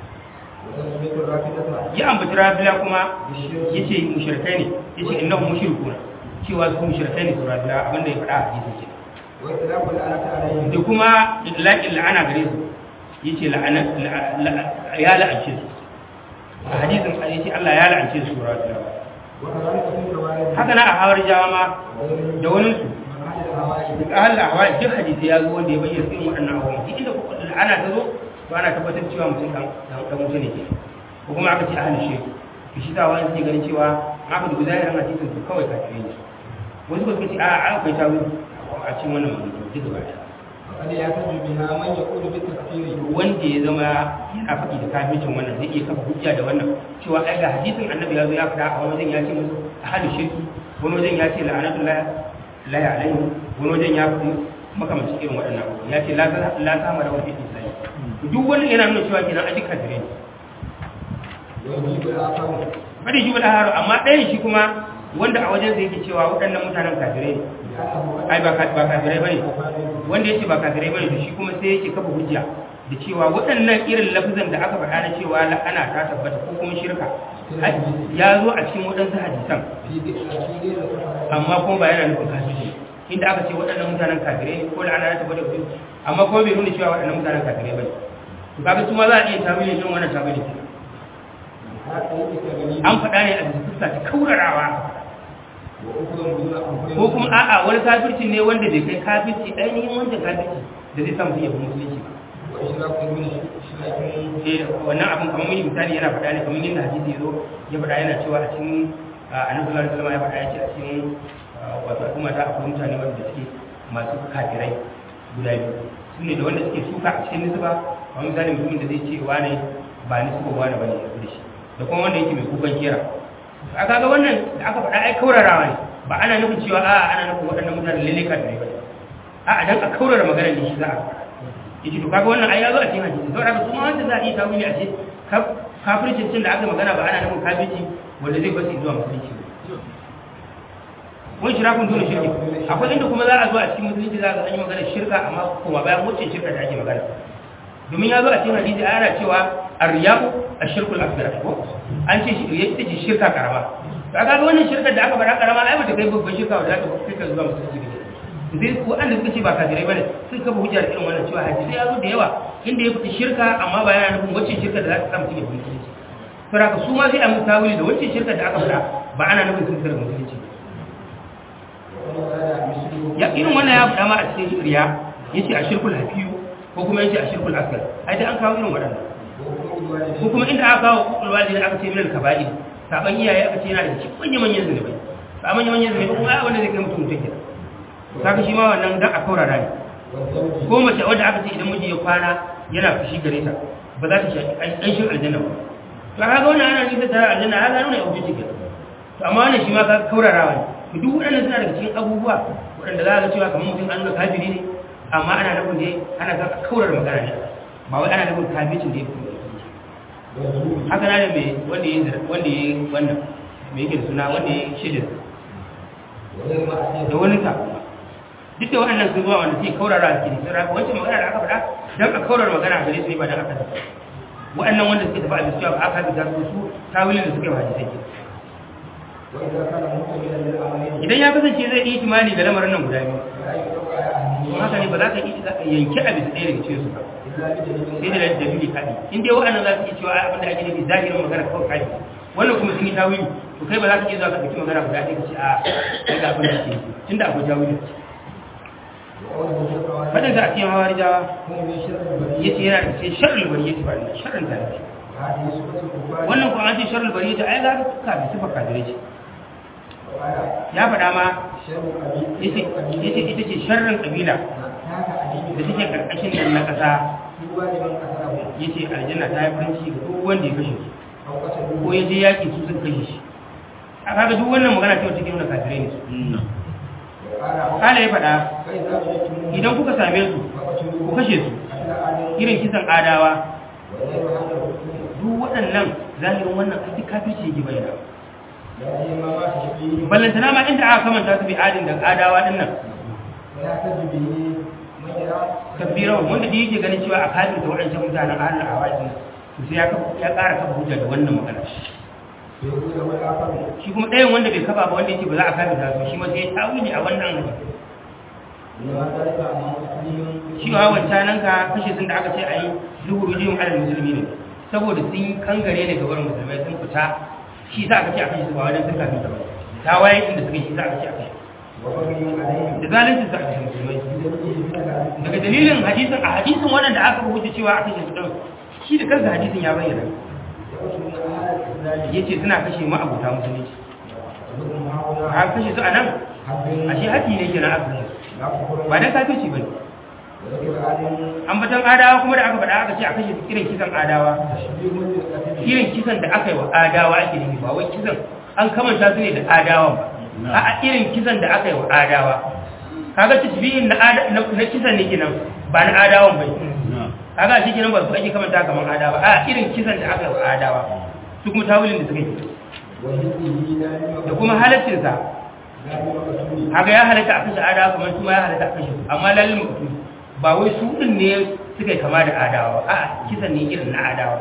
ya ambaci rabila kuma ya ce mushirkai ne ya ce innahu mushrikuna cewa su mushirkai ne su rabila abin da ya faɗa a hadisin ke da kuma idlaƙin la'ana gare su ya ce ya la'ance su a hadisin ya ce Allah ya la'ance su rabila haka na a hawar jawa ma da wani su duk ahal ahwa duk hadisi ya zo wanda ya bayyana irin waɗannan abubuwan duk inda kuka ana ta zo ba ana tabbatar cewa mutum dan dan mutum ne ke ko kuma aka ce ahal shi to shi tawa yake ganin cewa aka dubi zahirin hadisin su kawai kafiri ne wasu ba suka ce a a akwai tawi a cikin wannan magana duk gaba ɗaya wanda ya zama yana faɗi da kafircin wannan zai iya kafa hujja da wannan cewa ai ga hadisin annabi ya zo ya faɗa a wani wajen ya ce musu ahadu shirki wani wajen ya ce la'anatu la la ya alaihi wani wajen ya faɗi makamancin irin waɗannan abubuwa ya ce la la sama da wani islam duk wani yana nuna cewa kenan aji kafire ne bari shi bada haro amma ɗayan shi kuma wanda a wajen zai yake cewa waɗannan mutanen kafirai ne ai ba kafirai bane wanda yake ba kafirai bane to shi kuma sai yake kafa hujja da cewa waɗannan irin lafizan da aka faɗa na cewa la'ana ta tabbata ko kuma shirka ya zo a cikin waɗansu hadisan amma kuma ba yana nufin kafiri inda aka ce waɗannan mutanen kafirai ne ko la'ana ta tabbata ko amma kuma bai nuna cewa waɗannan mutanen kafirai bane to kaga su ma za a iya tawili irin wannan tawili an faɗa ne a bisa fuska ta kaurarawa ko kuma a'a wani kafirci ne wanda bai kai kafirci ainihin wancan kafirci da zai samu iya musulunci ba eh wannan abin kamar mini misali yana faɗa ne kamar yadda hadisi yazo ya faɗa yana cewa a cikin annabi sallallahu alaihi wasallam ya faɗa ya ce a cikin wato al'umma ta akwai mutane wanda suke masu kafirai guda biyu su ne da wanda suke suka a cikin nisba kamar misali mutumin da zai ce wane ba nisba wane bane ya da shi da kuma wanda yake mai kukan kera a kaga wannan da aka faɗa ai kaurarawa ne ba ana nufin cewa a ana nufin waɗannan mutane lalle kafirai ba a dan a kaurara maganar ne shi za a yace to kaga wannan ai ya zo a cikin hadisi saboda haka kuma wanda za a yi tawili a ce kafircin cin da aka magana ba ana nufin kafirci wanda zai basu zuwa musulunci wani shirakun dole shirki akwai inda kuma za a zo a cikin musulunci za a an yi magana shirka amma kuma bayan wacce shirka da ake magana domin ya zo a cikin hadisi ana cewa arriyahu ashirkul akbar ko an ce riya ita ce shirka karama to kaga wannan shirkar da aka faɗa karama ai bata kai babban shirka wanda za ta kai ka zuwa musulunci ne zai ko an da suka ce ba kafirai bane sun kafa hujjar irin wannan cewa hadisi ya zo da yawa inda ya fita shirka amma ba yana nufin wacce shirka da za ta sa mutum ya fi musulunci saboda haka su ma sai a musu tawili da wacce shirka da aka faɗa ba ana nufin sun tsara musulunci ya irin wannan ya faɗa ma a cikin riya yace a shirkul hafiyu ko kuma yace a shirkul asgar ai dai an kawo irin waɗannan ko kuma inda aka kawo kukul walidi aka ce minal kaba'ir saban iyaye aka ce yana da cikin manyan manyan zunubai ba manyan manyan zunubai kuma ai wanda zai kai mutum mutum kenan kaga shi ma wannan dan a kaurara ne ko mace wanda aka ce idan miji ya kwana yana fushi gare ta ba za ta shaki ƙanshin aljanna ba to kaga wannan ana nisa tare aljanna ya gano ne abuja cikin to amma wannan shi ma ka kaurarawa ne to duk waɗannan suna daga cikin abubuwa waɗanda za ka cewa kamar mutum an nuna kafiri ne amma ana nufin ne ana ga kaurar magana ne ba wai ana nufin kafircin da ya fito haka na da mai wanda ya wanda ya wannan mai yake da suna wanda ya shidin da wani ta duk da waɗannan sun zuwa wanda suke kaurara a cikin sun rafi wancan magana da aka faɗa don a kaurar magana a gare su ne ba don aka waɗannan wanda suka tafi a bisa cewa ba aka bi su su tawilin da suka yi hadisai ke وإذا كان مؤمنا للعملين idan ya kasance zai yi imani ga lamarin nan guda biyu فلا يطلق على أهله to haka ne ba za ka yi yanki a bisa ɗaya daga cikin su ba إلا بدليل sai da dalili kaɗi in dai waɗannan za su iya cewa abin da ake nufi zahirin magana kawai kaɗi wannan kuma sun yi tawili to kai ba za ka iya zuwa ka ɗauki magana guda ɗaya ka ce a kai ga abin da ake nufi tunda akwai tawili وقوله جل fadin sa a cikin hawari jawa هم من شر البرية ya ce yana da ce sharri bari ya ce ba da sharrin da ne هذه صفة الكفار wannan kuma an ce sharri bari ya ce ai za ka tuka da sifar kafirai ce وقال ya faɗa ma شر قبيل ya ce ya ce ita ce sharrin kabila هذا أدين da take karkashin nan na ƙasa سوى لمن قتله ya ce aljanna ta yi farin ciki ga duk wanda ya kashe su أو قتلوه ko ya je yaƙi su suka kashe shi a kaga duk wannan magana ce wata ke nuna kafirai ne su وقال kala ya faɗa فإذا وجدتموه idan kuka same su ku فقتلوه kashe su قتل آدم irin kisan adawa وغير هذا الحكم duk waɗannan zahirin wannan aiki kafirci yake bayyana لا سيما ما تشبيه ballantana ma inda aka kamanta su bi adin da adawa din nan ولا تجد به من يرى kabiran wanda da yake ganin cewa a kafin da waɗancan mutanen ahalin awaki to sai ya kafa- ya ƙara kafa hujja da wannan magana يقول له الآخر shi kuma ɗayan wanda bai kafa ba wanda yake ba za a kafin da su shi ma sai ya tawili a wannan hadisi إنما ذلك أن مسلم shi wa wancanan ka kashe sun da aka ce a yi zuhuru jiyun alal musulmi ne saboda sun yi kangare ne gabar musulmai sun fita shi za aka ce a kashe su ba wajen sun kafin ta ba ta waye inda suka yi shi za aka ce a kashe وبغي عليهم da zalunci su a kashe musulmai بدليل من العدل daga dalilin hadisin a hadisin waɗanda aka rubuta cewa a kashe su ɗin shi da kansa hadisin ya bayyana يقتلون أهل الإسلام ya ce suna kashe ma'abuta musulunci وهم هؤلاء a kashe su a nan حق ashe haƙi ne ke na aka kashe su لا كفر ba dan kafirci ba ne وذكر آدم ambatan adawa kuma da aka faɗa aka ce a kashe su irin kisan adawa تشبيه للقتل irin kisan da aka yi wa adawa ake nufi ba wai kisan an kamanta su ne da adawa ba a a irin kisan da aka yi wa adawa kaga tasbihin na ada- na na kisan ne kenan ba na adawan bai kaga shi kenan ba su ake kamanta kamar adawa a irin kisan da aka yi wa adawa su kuma tawilin da suka yi وجده لا da لما kuma halaccinsa لا لما قتلوه haka ya halatta a kashe adawa kamar su ma ya halatta a kashe su amma lalin mutu ba wai su din ne suka yi kama da adawa ba a kisan ne irin na adawa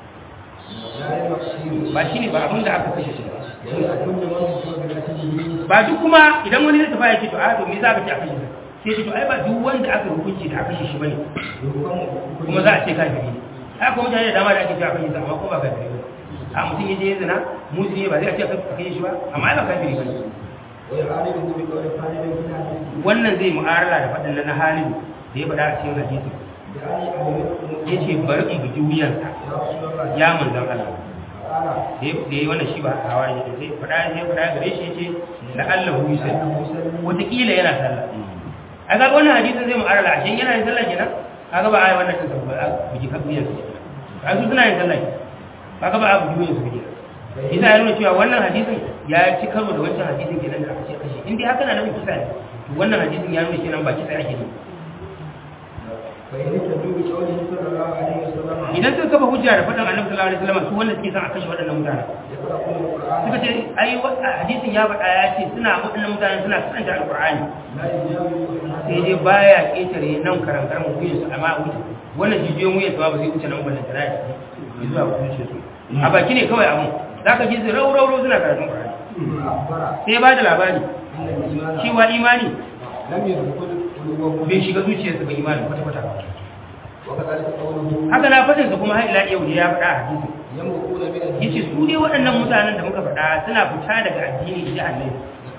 لا للمقصود ba shi ne ba abin da aka kashe shi ba وإذا كل من هو بقتله ba duk kuma idan wani zai tafi ya ce to a to me za ka ce a kashe shi sai ce to ai ba duk wanda aka hukunci da aka kashe shi bane يحكم kuma za a ce kafiri ne ai kuma mutane da dama da ake cewa kashe shi amma ko ba kafiri ba a mutum ya je ya zina musulmi ne ba zai a ce a kashe shi ba amma ai ba kafiri ba ne ويعالجه بقول خالد بن حديث wannan zai mu'arala da faɗin na halin da ya faɗa a cikin hadisi بأن أمركم ya ce bari in buji wuyansa يا رسول الله ya manzan Allah قال da ya da ya wannan shi ba hawa ne sai faɗa sai faɗa gare shi yace la Allah hu yusal أنه مسلم wataƙila yana sallah a ga wannan hadisin zai mu'arala a shin yana yin sallah kenan kaga ba a yi wannan din ba a buji kan wuyansa a su suna yin sallah kaga ba a buji wuyansa kenan isa ya nuna cewa wannan hadisin ya ci karo da wancan hadisin kenan da aka ce kashe in dai haka na nufin kisa ne to wannan hadisin ya nuna kenan ba kisa ake ne فإن اهتدوا بقوله صلى الله عليه وسلم idan suka kafa hujja da faɗin annabi sallallahu alaihi wasallam su wanda suke son a kashe waɗannan mutane يقرؤون القرآن suka ce ai wa- hadisin ya faɗa ya ce suna waɗannan mutane suna karanta alqur'ani لا يجاوز sai dai baya ƙetare nan karantar mu wuyan su amma a wuce wannan jijiyoyin wuyan su ba zai wuce nan ballan tana ya zuwa wuce su a baki ne kawai abun zaka ji su rau rau rau suna karatun qur'ani أخبر sai ya bada labari أن الإيمان cewa imani لم يدخل قلوبهم bai shiga zuciyarsa ba imani kwata kwata وكذلك قوله haka na faɗin sa kuma har ila yau ya faɗa a hadisi يمرقون من الدين yace su dai waɗannan mutanen da muka faɗa suna fita daga addini ji Allah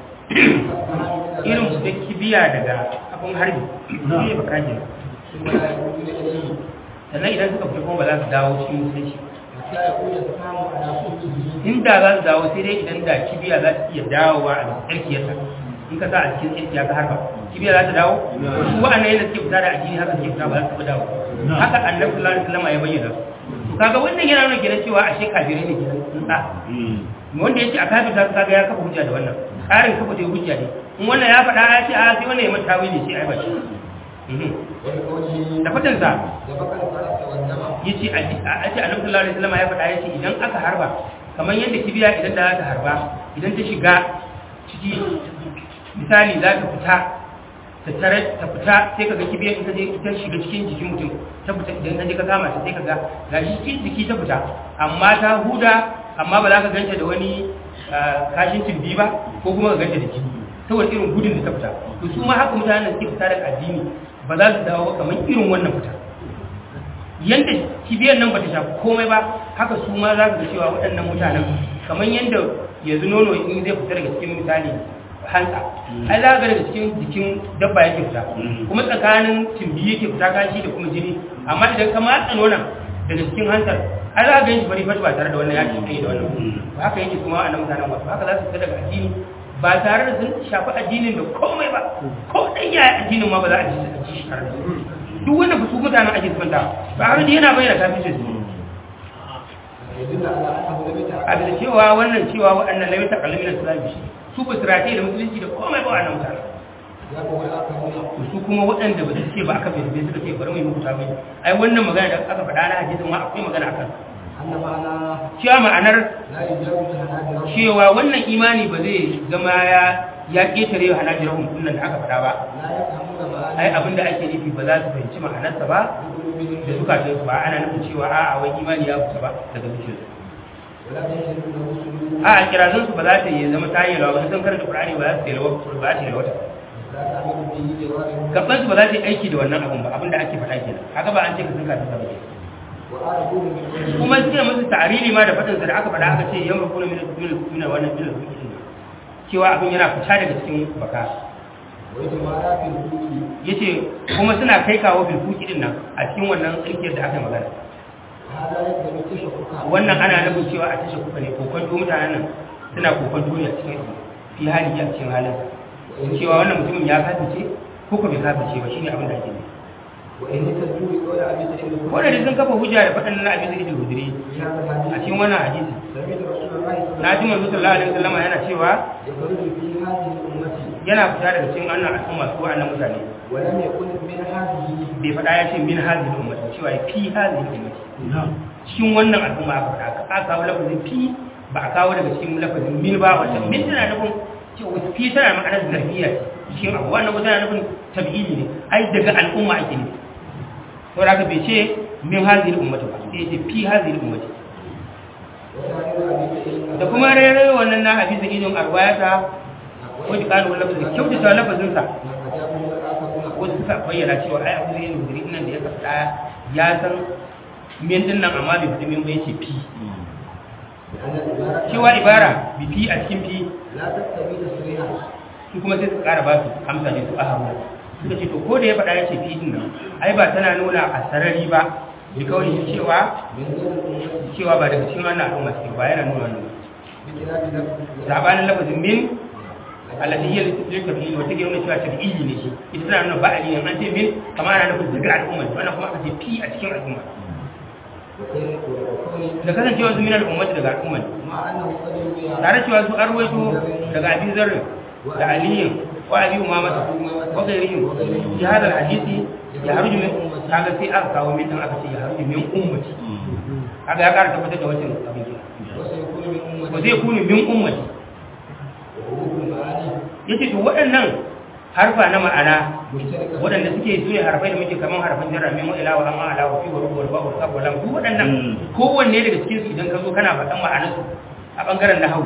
irin su da kibiya daga abin harbi ne ba kaje ثم لا يعودون إليه sannan idan suka fita kuma ba za su dawo cikin musulunci حتى يكون السلام على صوته inda za su dawo sai dai idan da kibiya za ta iya dawowa a tsarkiyarta in ka sa a cikin tsarkiya ka harba kibiya za ta dawo su wa'annan yadda suke fita da addini haka suke fita ba za su taɓa dawo haka annabi sallallahu alaihi wasallam ya bayyana su to kaga wannan yana nuna kenan cewa ashe kafirai ne kenan tsantsa wanda yace a kafirta su kaga ya kafa hujja da wannan ƙarin kafa dai hujja ne in wannan ya faɗa ya ce a sai wannan ya mata tawili sai ai ba shi Mhm. ولقوله da fatan sa سبق الفرس والدم yace a a ce annabi sallallahu alaihi wasallam ya faɗa yace idan aka harba kamar yadda kibiya idan da za ta harba idan ta shiga ciki misali za ta fita ta tare ta fita sai ka ga kibiyar ita je ita shiga cikin jikin mutum ta fita idan ka je ka kama ta sai ka ga ga shi cikin jiki ta fita amma ta huda amma ba za ka ganta da wani ah, kashin tumbi ba ko kuma ka ganta da jini saboda irin gudun da ta fita to su ma haka mutanen da suke fita daga addini ba za su dawo kamar irin wannan fita yanda kibiyar nan ba ta shafi komai ba haka su ma za ka ga cewa waɗannan mutanen kamar yanda yanzu nono in zai fita daga cikin misali hantsa ai za ka ga daga cikin jikin dabba yake fita kuma tsakanin timbi yake fita kashi da kuma jini amma idan ka matsa nonon daga cikin hantsar ai za ka ga shi fari fari ba tare da wannan yaki kai da wannan ba haka yake kuma wannan mutanen wasu haka za su fita daga addini ba tare da sun shafi addinin da komai ba ko ɗan yaya addinin ma ba za a ji a ji shi tare da su duk wanda ba su mutanen ake sufanta ba har da yana bayyana kafin su يدل على أنه لم يتعقد a bisa cewa wannan cewa waɗannan lamita kalamin islam shi su ba su rataye da musulunci da komai ba wannan mutane يقول الآخرون su kuma waɗanda ba su ce ba aka bai suka ce bari mu yi hukunta mai ai wannan magana da aka faɗa na hadisin ma akwai magana akan أن معنى cewa ma'anar لا يجاوز هناجر cewa wannan imani ba zai zama ya ya ketare wa hanajirahum dinnan da aka faɗa ba لا يفهمون معاني ai abin da ake nufi ba za su fahimci ma'anarsa ba بقلوبهم da zukatan su ba ana nufin cewa a'a wai imani ya fita ba daga zuciyarsu ولا تجد له سلوك a kirazan su ba za ta yi zama ta yi lawa ba sun karanta qur'ani ba za su yi lawa ba za ta yi lawa لا تعمل به جوارهم gaban su ba za ta yi aiki da wannan abun ba abin da ake faɗa kenan haka ba an ce ka sun kafin ba وآربوه من وجهه kuma suke musu ta'arili ma da faɗin sa da aka faɗa aka ce yamma kuna min min min wannan min cewa abin yana fita daga cikin baka ويتمارى في الوجود yace kuma suna kai kawo bilkuki din nan a cikin wannan tsirkiyar da aka yi magana هذا يقدم تشككا wannan ana nufin cewa a tashe kuka ne kokon mutanen nan suna kokon duniya cikin abu fi hali a cikin halin cewa wannan mutumin ya kafice ko ko bai kafice ba shine abin da ake nufi وإن تدعو بقول أبي سعيد الخدري wanda sun kafa hujja da faɗin na abin da hudiri في هذا a الحديث cikin wannan hadisi سمعت رسول الله صلى الله na ji manzo sallallahu alaihi wasallam yana cewa يخرج في هذه الأمة yana fita daga cikin wannan al'umma su wa'annan mutane ولم يكن من هذه bai faɗa ya ce min hadhihi ummati cewa ya fi hadhihi ummati cikin wannan al'umma aka faɗa aka aka kawo lafazin fi ba a kawo daga cikin lafazin min ba wata min tana nufin cewa fi tana ma'anar zarfiya ce cikin abu wannan ko tana nufin tabi'ili ne ai daga al'umma ake ne to da bai ce min hadhihi ummati ba sai ya ce fi hadhihi ummati وسائر أبي سعيد da kuma rere wannan na hadisi idon arwayata wani ƙarin wani lafazin kyautata lafazinsa أجابه الآخرون wasu suka bayyana cewa ai abu zai nuzuri nan da ya faɗa ya san min din nan amma bai fita min ba yace fi لأن العبارة cewa ibara bi fi a cikin fi لا تقتضي تصريحا su kuma sai su ƙara ba su amsa ne su a hawa suka ce to ko da ya faɗa yace fi din nan ai ba tana nuna a sarari ba bi kawai cewa من غير الأمة cewa ba daga cikin wannan al'umma ce ba yana nuna wannan بخلاف لفظ sabanin lafazin min allati hiya litabi'il wa take nuna cewa tabi'i ne shi ita tana nuna ba'ali ne an ce min kamar ana nufin daga al'umma wannan kuma aka ce fi a cikin al'umma وكون وكون da kasancewa su min al'ummati daga al'umma مع أنه قد يروي tare cewa su arwaito daga abin zarrin da aliyin wa abi umamata wa gairihim fi hadal hadisi ya harju min kaga sai aka kawo min dan aka ce ya harju min ummati kaga ya ƙara tabbatar da wancan abin kenan وسيكون من أمة wa zai kunu min ummati وحروف المعاني yace to waɗannan harfa na ma'ana مشتركة waɗanda suke su ne harfai da muke kaman harfan jarra min wa'ila wa amma ala wa fi wa rubu wa ba'u sab wa lam duk waɗannan kowanne daga cikin su idan ka zo kana faɗan ma'anar su a bangaren nahwu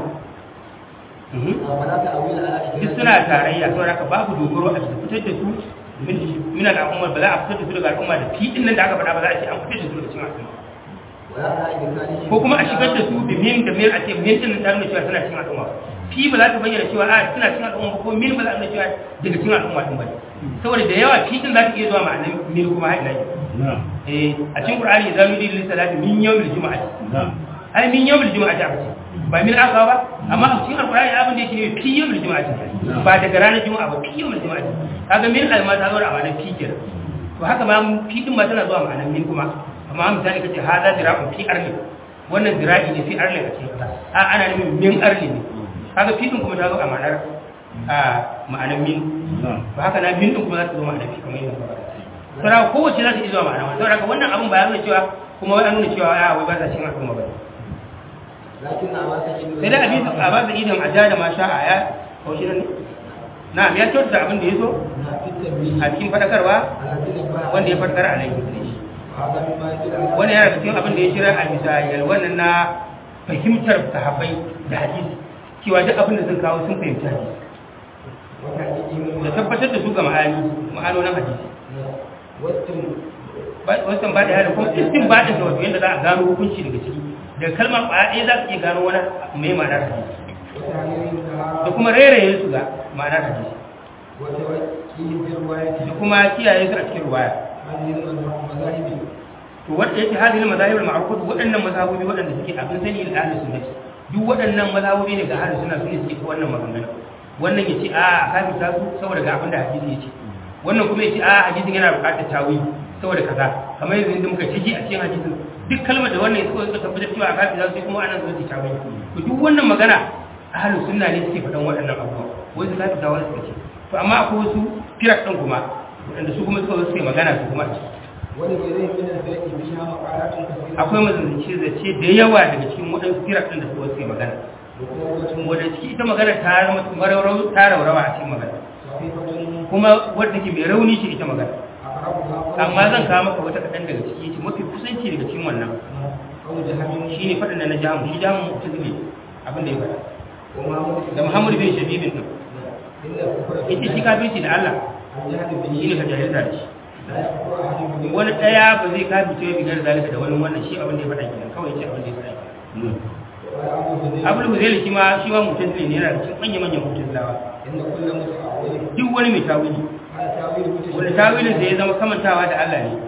فلا تأويل على duk suna tarayya saboda haka babu dogaro a cikin fitar da su min min al'umma ba za a fitar da su daga al'umma da fi din nan da aka faɗa ba za a ce an fitar da su daga cikin al'umma ولا على إدخاله ko kuma a shigar da su da min da min a ce min din nan da nuna cewa suna cikin al'umma fi ba za ta bayyana cewa a suna cikin al'umma ba ko min ba za ta nuna cewa daga cikin al'umma din ba ne saboda da yawa fi din za ta iya zuwa ma'anar min kuma har ila yau eh a cikin qur'ani za mu yi lil salati min yawmil jumu'ati ai min yawmil jumu'ati aka ce ba min aka ba amma a cikin alqur'ani abin da yake ne fi yawmil jumu'ati ba daga ranar juma'a ba fi yawmil jumu'ati kaga min alma ta zo da ma'anar fi kenan to haka ma fi din ma tana zuwa ma'anar min kuma amma misali kace hada dira'un fi arli wannan dira'i ne fi arli a cikin kasa a ana nufin min arli ne kaga fi din kuma ta zo a ma'anar a ma'anar min ba haka na min din kuma za ta zo ma'anar fi kamar yadda ba saboda kowace za ta iya zuwa ma'ana saboda haka wannan abin ba ya nuna cewa kuma wai an nuna cewa ya wai ba za cikin al'umma ba لكن أبا سعيد sai dai abin a ba da idan a ja da ma sha a ya ko shi ne na ya kyauta abin da ya so في التنبيه a cikin fadakarwa الذي نبه wanda ya fadakar a laifin da shi وهذا مما يدل على wani yana cikin abin da ya shirya a bisa yalwanan na fahimtar sahabbai da hadisi cewa duk abin da sun kawo sun fahimci hadisi وتحقيقهم da tabbatar da su ga ma'ani ma'anonin hadisi والتم wasan ba da yada kuma istin ba da wato yadda za a gano hukunci daga ciki da kalmar ƙwaya ɗaya za ka iya gano wani mai ma'anar hadisi وتعليم da لها kuma rairaye su ga ma'anar hadisi وتوكيل بالرواية da kuma kiyaye su a cikin ruwaya هذه المذاهب to wanda yake hadin mazahib al-ma'rufat waɗannan mazhabobi waɗanda suke abin sani da ahlus sunnah duk waɗannan mazhabobi ne ga ahlus sunna sune suke wannan maganganu wannan yace a kafin ta su saboda ga abin da hadisi yace wannan kuma yace a hadisin yana buƙatar tawi saboda kaza kamar yanzu inda muka ciki a cikin hadisin duk kalmar da wannan suka suka tabbatar cewa a kafin ta su kuma ana zuwa tawi to duk wannan magana ahlus sunna ne suke faɗan waɗannan abubuwa wanda kafin ta wani suka ce to amma akwai wasu firak ɗin kuma waɗanda su kuma suka suke magana su kuma a ciki ولغيرهم من الفرق فيها مقالات كثيرة akwai mazance zace da yawa daga cikin waɗansu firak ɗin da su wasu magana وقوة wadda ciki ita magana ta zama mararau ta raurawa a cikin magana خفيفة kuma wadda ke mai rauni ce ita magana أقربها amma zan kawo maka wata kaɗan daga ciki ce mafi kusanci daga cikin wannan أو جهل shi ne faɗin da na jamu shi jamu mutum ne abin da ya faɗa ومحمد da muhammadu bin shabibin ɗin إن الكفر ita shi kafirci da allah الجهل به shi ne ka jahilta da shi لا يكفر أحد به wani ɗaya ba zai kafirce ya bigar zalika da wani wannan shi abin da ya faɗa kenan kawai ce abin da ya faɗa kenan ولا أبو هريرة abul huzaili shi ma shi ma mutum ne yana da cikin manya-manyan mutazilawa إن كل متأول duk wani mai tawili على تأويل متشابه wanda tawilin da ya zama kamantawa da Allah ne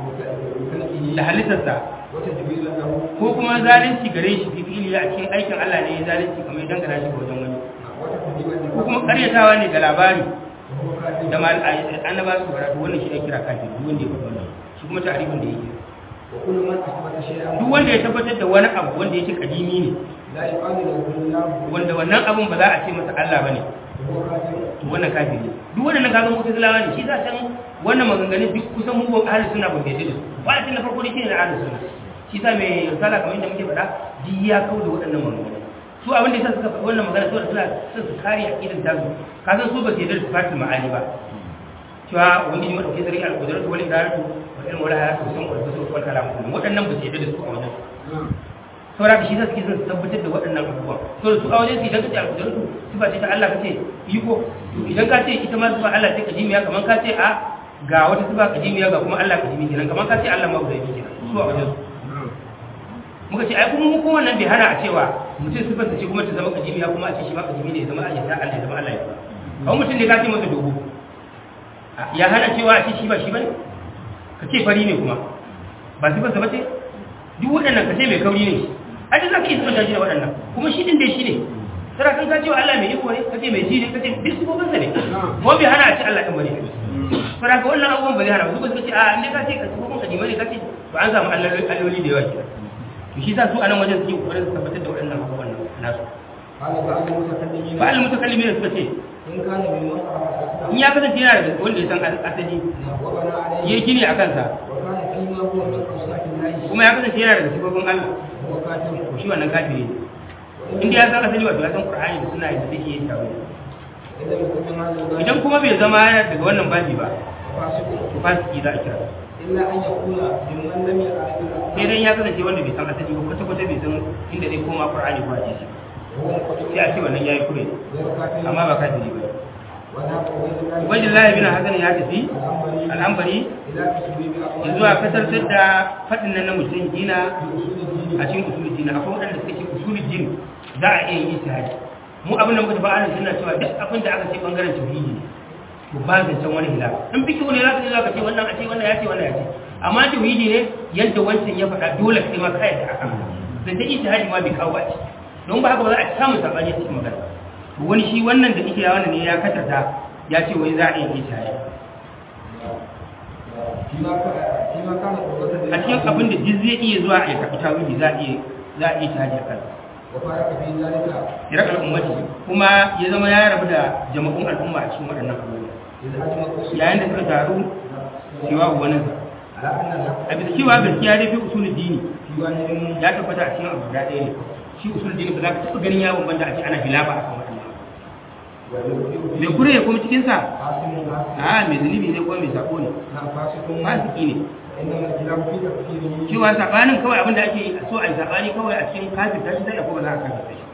بخلقه da halittarsa وتدبير له ko kuma zalunci gare shi fi fili a cikin aikin Allah ne ya zalunci kamar idan gana shi ga wajen wani وتكذيبا ko kuma karyatawa ne da labari وهو كافر da mal annaba su karatu wannan shi ake kira kafin duk wanda ya faɗa wannan shi kuma ta'arifin da yake وكل من أثبت شيئا duk wanda ya tabbatar da wani abu wanda yake kadimi ne لا يقال له الله wanda wannan abun ba za a ce masa Allah bane وهو كافر to wannan kafiri duk wannan kaga mutazilawa ne shi za can wannan maganganun duk kusan mu ban ahli sunna ban gaje da su ba na farko ne shine na ahli sunna shi sa mai risala kamar yadda muke faɗa duk ya kauda waɗannan maganganun su abin da yasa suka faɗi wannan magana saboda suna son su kare aqidar tasu ka san su ba su yarda da sifatul ma'ani ba cewa wani ne madauke sarki al-qudratu wal iradatu wal ilmu wal hayatu sun wa su wal kalam waɗannan ba su yarda da su a wajen saboda ka shi sa suke son su tabbatar da waɗannan abubuwan to su a wajen su idan ka ce al-qudratu sifa ce ta Allah ka ce iko to idan ka ce ita ma sifa Allah ce kadimiya kamar ka ce a ga wata sifa kadimiya ga kuma Allah kadimi kenan kamar ka ce Allah ma guda biyu kenan su a wajen su muka ce ai kuma mu kuma nan bai hana a cewa mutum sifar ta ce kuma ta zama kadimiya kuma a ce shi ma kadimi ne ya zama ayyata Allah ya zama Allah ya kawai mutum ne ka ce masa dogo ya hana cewa a ce shi ba shi bane ka ce fari ne kuma ba sifar sa ba ce duk waɗannan ka ce mai kauri ne shi a duk za ka iya sifar shi da waɗannan kuma shi din dai shi ne tara kan ka ce wa Allah mai iko ne ka ce mai ji ne ka ce duk sifofin sa ne kuma bai hana a ce Allah ɗin bane tara ka wannan abubuwan ba zai hana ba su ba su ce a ne ka ce ka sifofin kadimai ne ka ce ba an samu alloli da yawa kenan to shi sa su anan wajen suke kokarin su tabbatar da waɗannan abubuwan nasu قال بعض المتكلمين ba al mutakallimin suka ce إن كان ممن عرف in ya kasance yana da wanda ya san asali وبنى عليه ya gini a kansa وكان فيما هو من أوصاف الله kuma ya kasance yana daga sifofin Allah وهو كافر to shi wannan kafiri ne inda ya san asali wato ya san Qur'ani da suna da zai iya yin tawo إذا يكون من هذا الباب idan kuma bai zama daga wannan babi ba فاسق to fasiki za a kira إلا أن يكون ممن لم يعرف sai dai ya kasance wanda bai san asali ba kwata kwata bai san inda zai koma Qur'ani ko hadisi وهو مقتول sai a ce wannan yayi kure غير كافر amma ba kafiri ba وذهب عبيد الله Ubaydullah bin Hasan ya tafi الأنبري al'ambari إلى تسويب أقوال zuwa kasartar da faɗin nan na mutum dina بأصول الدين a cikin usulul din akwai waɗanda suka ce usulul din za a iya yin ijtihadi mu abin da muka tafi anan suna cewa duk abin da aka ce bangaren tauhidi to ba zancen wani hilaf in fiki wani zaka ce zaka ce wannan a ce wannan ya ce wannan ya ce amma tauhidi ne yadda wancan ya faɗa dole kai ma kai da aka zancen ijtihadi ma bai kawo ba ce don ba haka ba za a samu sabani a cikin magana to wani shi wannan da yake wannan ne ya kasata ya ce wai za a yi ijtihadi فيما كان فيما كان قوة a cikin abin da duk zai iya zuwa a yi kafi tawili za a iya za a iya ijtihadi a kansa وفارق في ذلك irak al'ummati kuma ya zama ya rabu da jama'un al'umma a cikin waɗannan abubuwa إذ أجمع yayin da suka taru cewa wani على أن الحق a bisa cewa gaskiya dai fi usulul dini في واحد ya tabbata a cikin abu guda ɗaya ne shi usulul dini ba za ka taɓa ganin ya bambanta a ce ana hilafa a kan waɗannan mai kure kuma cikinsa قاسم قاسم a mai zunubi ne ko mai sako ne نعم فاسق fasiki ne إنما الخلاف في تفسيره cewa sabanin kawai abin da ake so a yi sabani kawai a cikin kafin tashi sai da kuma za a kafin shi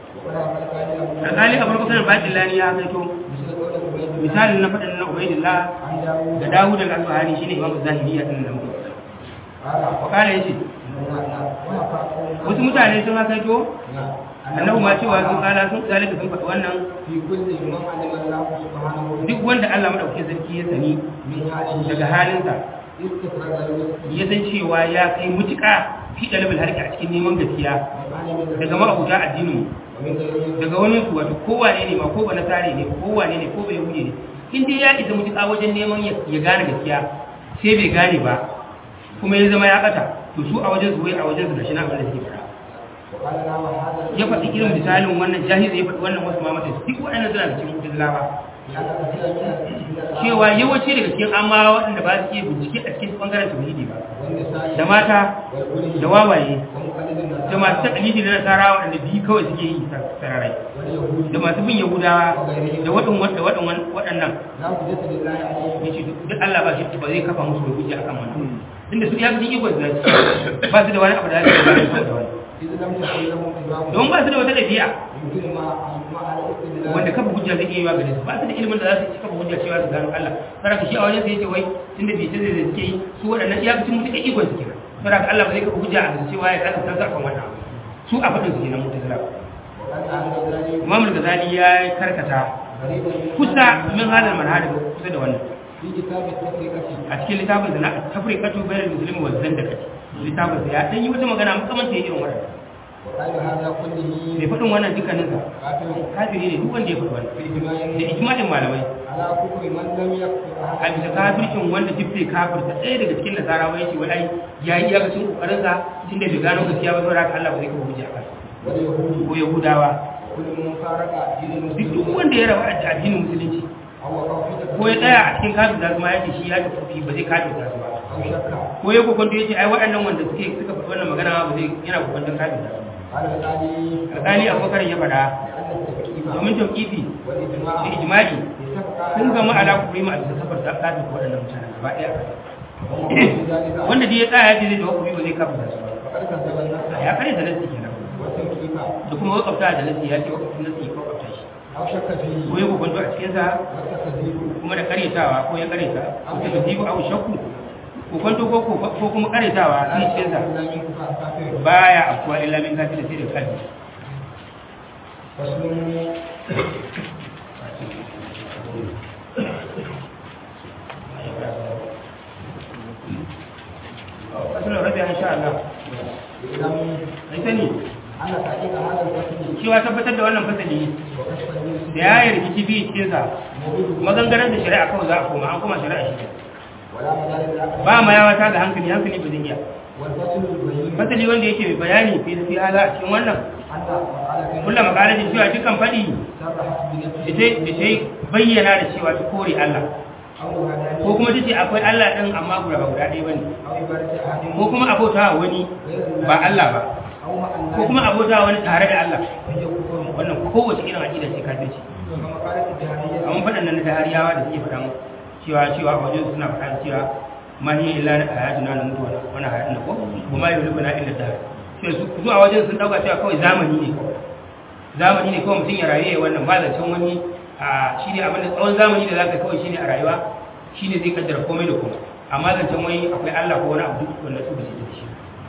ولا قال قال أبو alƙali abu bakar batin lani ya kaito مثل قول عبيد الله misalin na faɗin na ubaidillah عن داوود da dawud al-asbahani shine imam zahiriya din da muke قال wakala yace نعم نعم وما قوم wasu mutane sun haka kaito نعم annabi ma cewa sun kala sun zalika sun faɗi wannan في كل من علم الله سبحانه duk wanda Allah madaukakin sarki ya sani من حاله daga halinsa استخرج الوسط ya san cewa ya kai mutuƙa fi dalibul harki a cikin neman gaskiya daga ma'abuta addinin ومن غيره daga wani su wato kowane ne ma ko ba nasare ne kowane ne ko bai huje ne in dai ya isa mutuƙa wajen neman ya ya gane gaskiya sai bai gane ba kuma ya zama ya ɓata to su a wajen su wai a wajen su gashi na abin da suke faɗa وقال لا وهذا ya faɗi irin misalin wannan jahiz ya faɗi wannan wasu mamata duk waɗannan suna da cikin mutuzilawa لأن كثيرا من cewa yawanci daga cikin amma waɗanda ba su iya bincike a cikin ɓangaren tauhidi ba والنساء da mata والغلي da wawaye ومقلد النصارى da masu takalidi na nasara waɗanda biyu kawai suke yi sararai واليهود da masu bin yahudawa da waɗin da waɗin waɗannan لا حجة لله عليه ya ce duk Allah ba shi ba zai kafa musu da hujja akan wannan inda su ya fi ikon da ba su da wani abu da zai ba su da wani إذ لم تكن لهم إدراك don ba su da wata ɗabi'a يمكن ما ما على الاستدلال wanda kafa hujja zai iya yi wa gare su ba su da ilimin da za su ci kafa hujja cewa su gano Allah saraka shi a wajen sai yace wai tunda bai ce zai suke yi su waɗannan iyakacin mutuka ikon su kenan saraka Allah ba zai kafa hujja a cewa ya kasa tantar kan wannan abu. su a faɗin su kenan mutazila وقد أهل ذلك Imam al-Ghazali ya karkata غريبا kusa min hadal manhaj kusa da wannan في كتاب التفرقة a cikin littafin da na tafriqatu bainal muslimi wa zandaqati littafin da ya dan yi wata magana makamanci irin wannan وقال هذا كله mai faɗin wannan dukkanin sa قاتل kafiri ne duk wanda ya faɗi wannan في إجماع da ijma'in malamai على كفر من لم يكفر a أحد bisa kafircin wanda duk bai kafirta ɗaya daga cikin nasara wai ce wai ai ya yi iyakacin kokarin sa tunda bai gano gaskiya ba saboda haka Allah ba zai kafa hujja akan واليهود ko yahudawa كل من فارق دين duk duk المسلمين wanda ya rabu da addinin musulunci أو وقع في ko ya tsaya a cikin kafin da kuma ya ce shi ya tafi ba zai kafirta su ba أو شك ko ya kokonto ya ce ai waɗannan wanda suke suka faɗi wannan magana ba zai yana kokonton kafirta su قال الآلي alƙali abubakar ya faɗa لأن التفكير domin tauƙifi والإجماع da ijma'i اتفق sun gama ala kufri ma a bisa safar da kafin waɗannan mutanen gaba ɗaya وهو في ذلك wanda dai ya tsaya ya ce zai da kufri ba zai kafirta su ba فقد كذب النص ya kare da nasi kenan والتوكيد da kuma wakafta da nasi ya ce wakafin nasi ya wakafta shi أو شك ko فيه ya kokonto a cikinsa والتكذيب kuma da karyatawa ko ya karyata ko ta gazibu abu shakku kokonto ko ko kuma karyatawa a cikinsa إلا من كفار كافر baya afkuwa illa min kafin sai da kalbi فصل asalin rabi insha Allah إعلام ai sani أن تحقيق هذا الفصل cewa tabbatar da wannan fasali وكشف النص da ya yi rikici biyu cikinsa موجود magangaren da shari'a kawai za a koma an kuma shari'a shi ولا مجال للعقل ba ma yawa ta ga hankali hankali ba zai iya والفصل البين fasali wanda yake mai bayani fi fi hala a cikin wannan أن مقالة kullum makalajin cewa dukkan faɗi صرحت da بنفسه ta da ta bayyana da cewa ta kore Allah أو هدانية ko kuma ta ce akwai Allah ɗin amma guda ba guda ɗaya ba ne أو عبادة أحد ko kuma abota wa wani غير الله ba Allah ba أو مع الناس ko kuma abota wa wani tare da Allah وهي كفر wannan kowace irin aƙida ce kafirci ومقالة الجهمية amma faɗannan na dahariyawa da suke faɗan cewa cewa a wajen suna faɗa cewa ma hiya illa hayatuna na mutuwa wani hayatun da ko kuma yi rubu na illa dahar sai su su a wajen sun ɗauka cewa kawai zamani ne kawai zamani ne kawai mutum ya rayu ya wannan ba zancen wani a shi ne abin da tsawon zamani da za ka kawai shi ne a rayuwa shi ne zai kaddara komai da komai amma zancen wani akwai Allah ko wani abu duk wanda su ba su da shi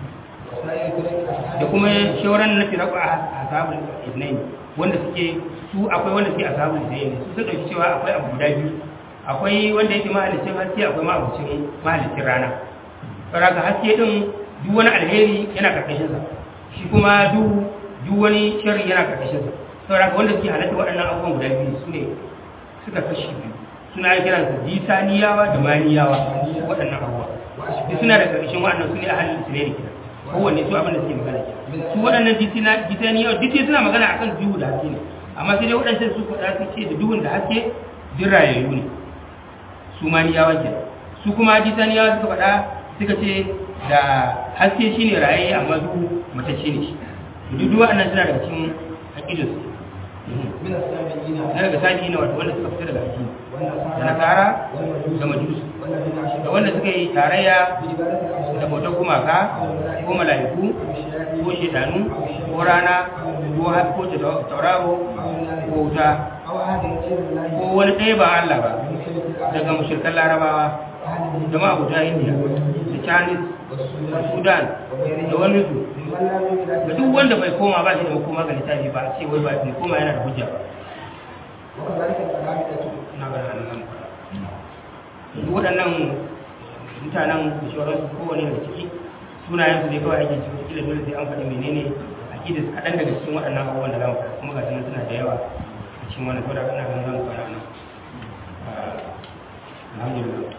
وسائر طرق الأشهاد da kuma shawaran na firaku a ashabul ibnain wanda suke su akwai wanda suke ashabul ibnain su suka dauki cewa akwai abu guda biyu akwai wanda yake mahalicin haske akwai mahalicin mahalicin rana saboda haske din duk wani alheri yana karkashin sa shi kuma duk duk wani sharri yana karkashin sa saboda wanda suke halatta waɗannan abubuwan guda biyu su ne suka kashi biyu suna kiransa jisaniyawa da maniyawa waɗannan abubuwa duk suna da karkashin waɗannan su ne ahalin su ne da kiran kowanne su abin da suke magana ke su waɗannan jitani yau duk suna magana akan duhu da haske ne amma sai dai waɗancan su faɗa su ce da duhun da haske duk rayayyu ne su ma ni yawan ke su kuma jitani yawa suka faɗa suka ce da haske shine rayayye amma duhu matacce ne shi duk duk waɗannan suna daga cikin aƙidus من السابقين na daga sabi'ina wato wanda suka fita daga addini da والنصارى nasara والمجوس da majusu والذين da أشركوا wanda suka yi tarayya بعبادة da الأصنام bautar gumaka ko mala'iku ko shedanu ko rana ko ha- ko ta- tauraro ko wuta أو أحد غير الله ko wani ɗaya ba Allah ba بمثل الآية daga mushrikan larabawa أحد da ma'abuta indiya da chinese da والسودان sudan da wani su ممن لا يؤمن da duk wanda bai koma ba shi da makoma ga littafi ba a ce wai ba bai koma yana da hujja ba وكذلك القرامطة na ga nan nan duk waɗannan mutanen da shawararsu kowane da ciki sunayensu ne kawai ake cikin kila dole sai an faɗi menene akidis kaɗan daga cikin waɗannan abubuwan da za mu faɗa kuma ga sunan suna da yawa a cikin wannan saboda ana ganin za mu fara nan Ah, alhamdulillah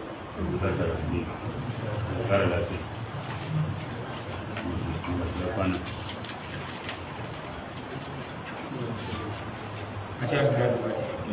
Kara lafiya. Da kwana. a ce abu da ba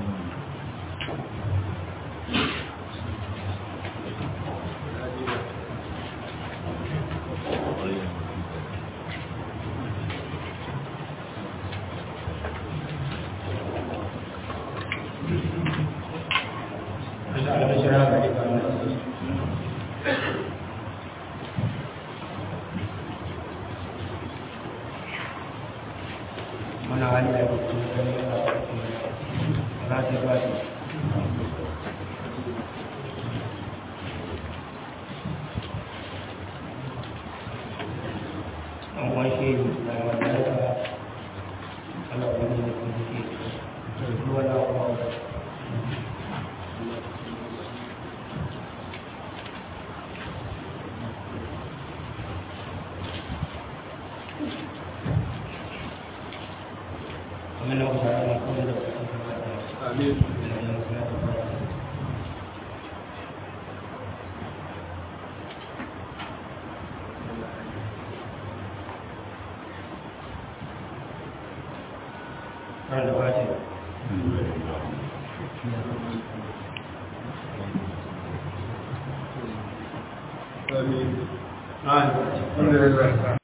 mana hali da yake cikin gani yana da za ta ba shi an washe da wanda ya ta Allah wani ne kuma ke da ruwa da kuma kamar na kusa da kuma da Amin. Kan da ba ce. Amin. Ah, Alhamdulillah.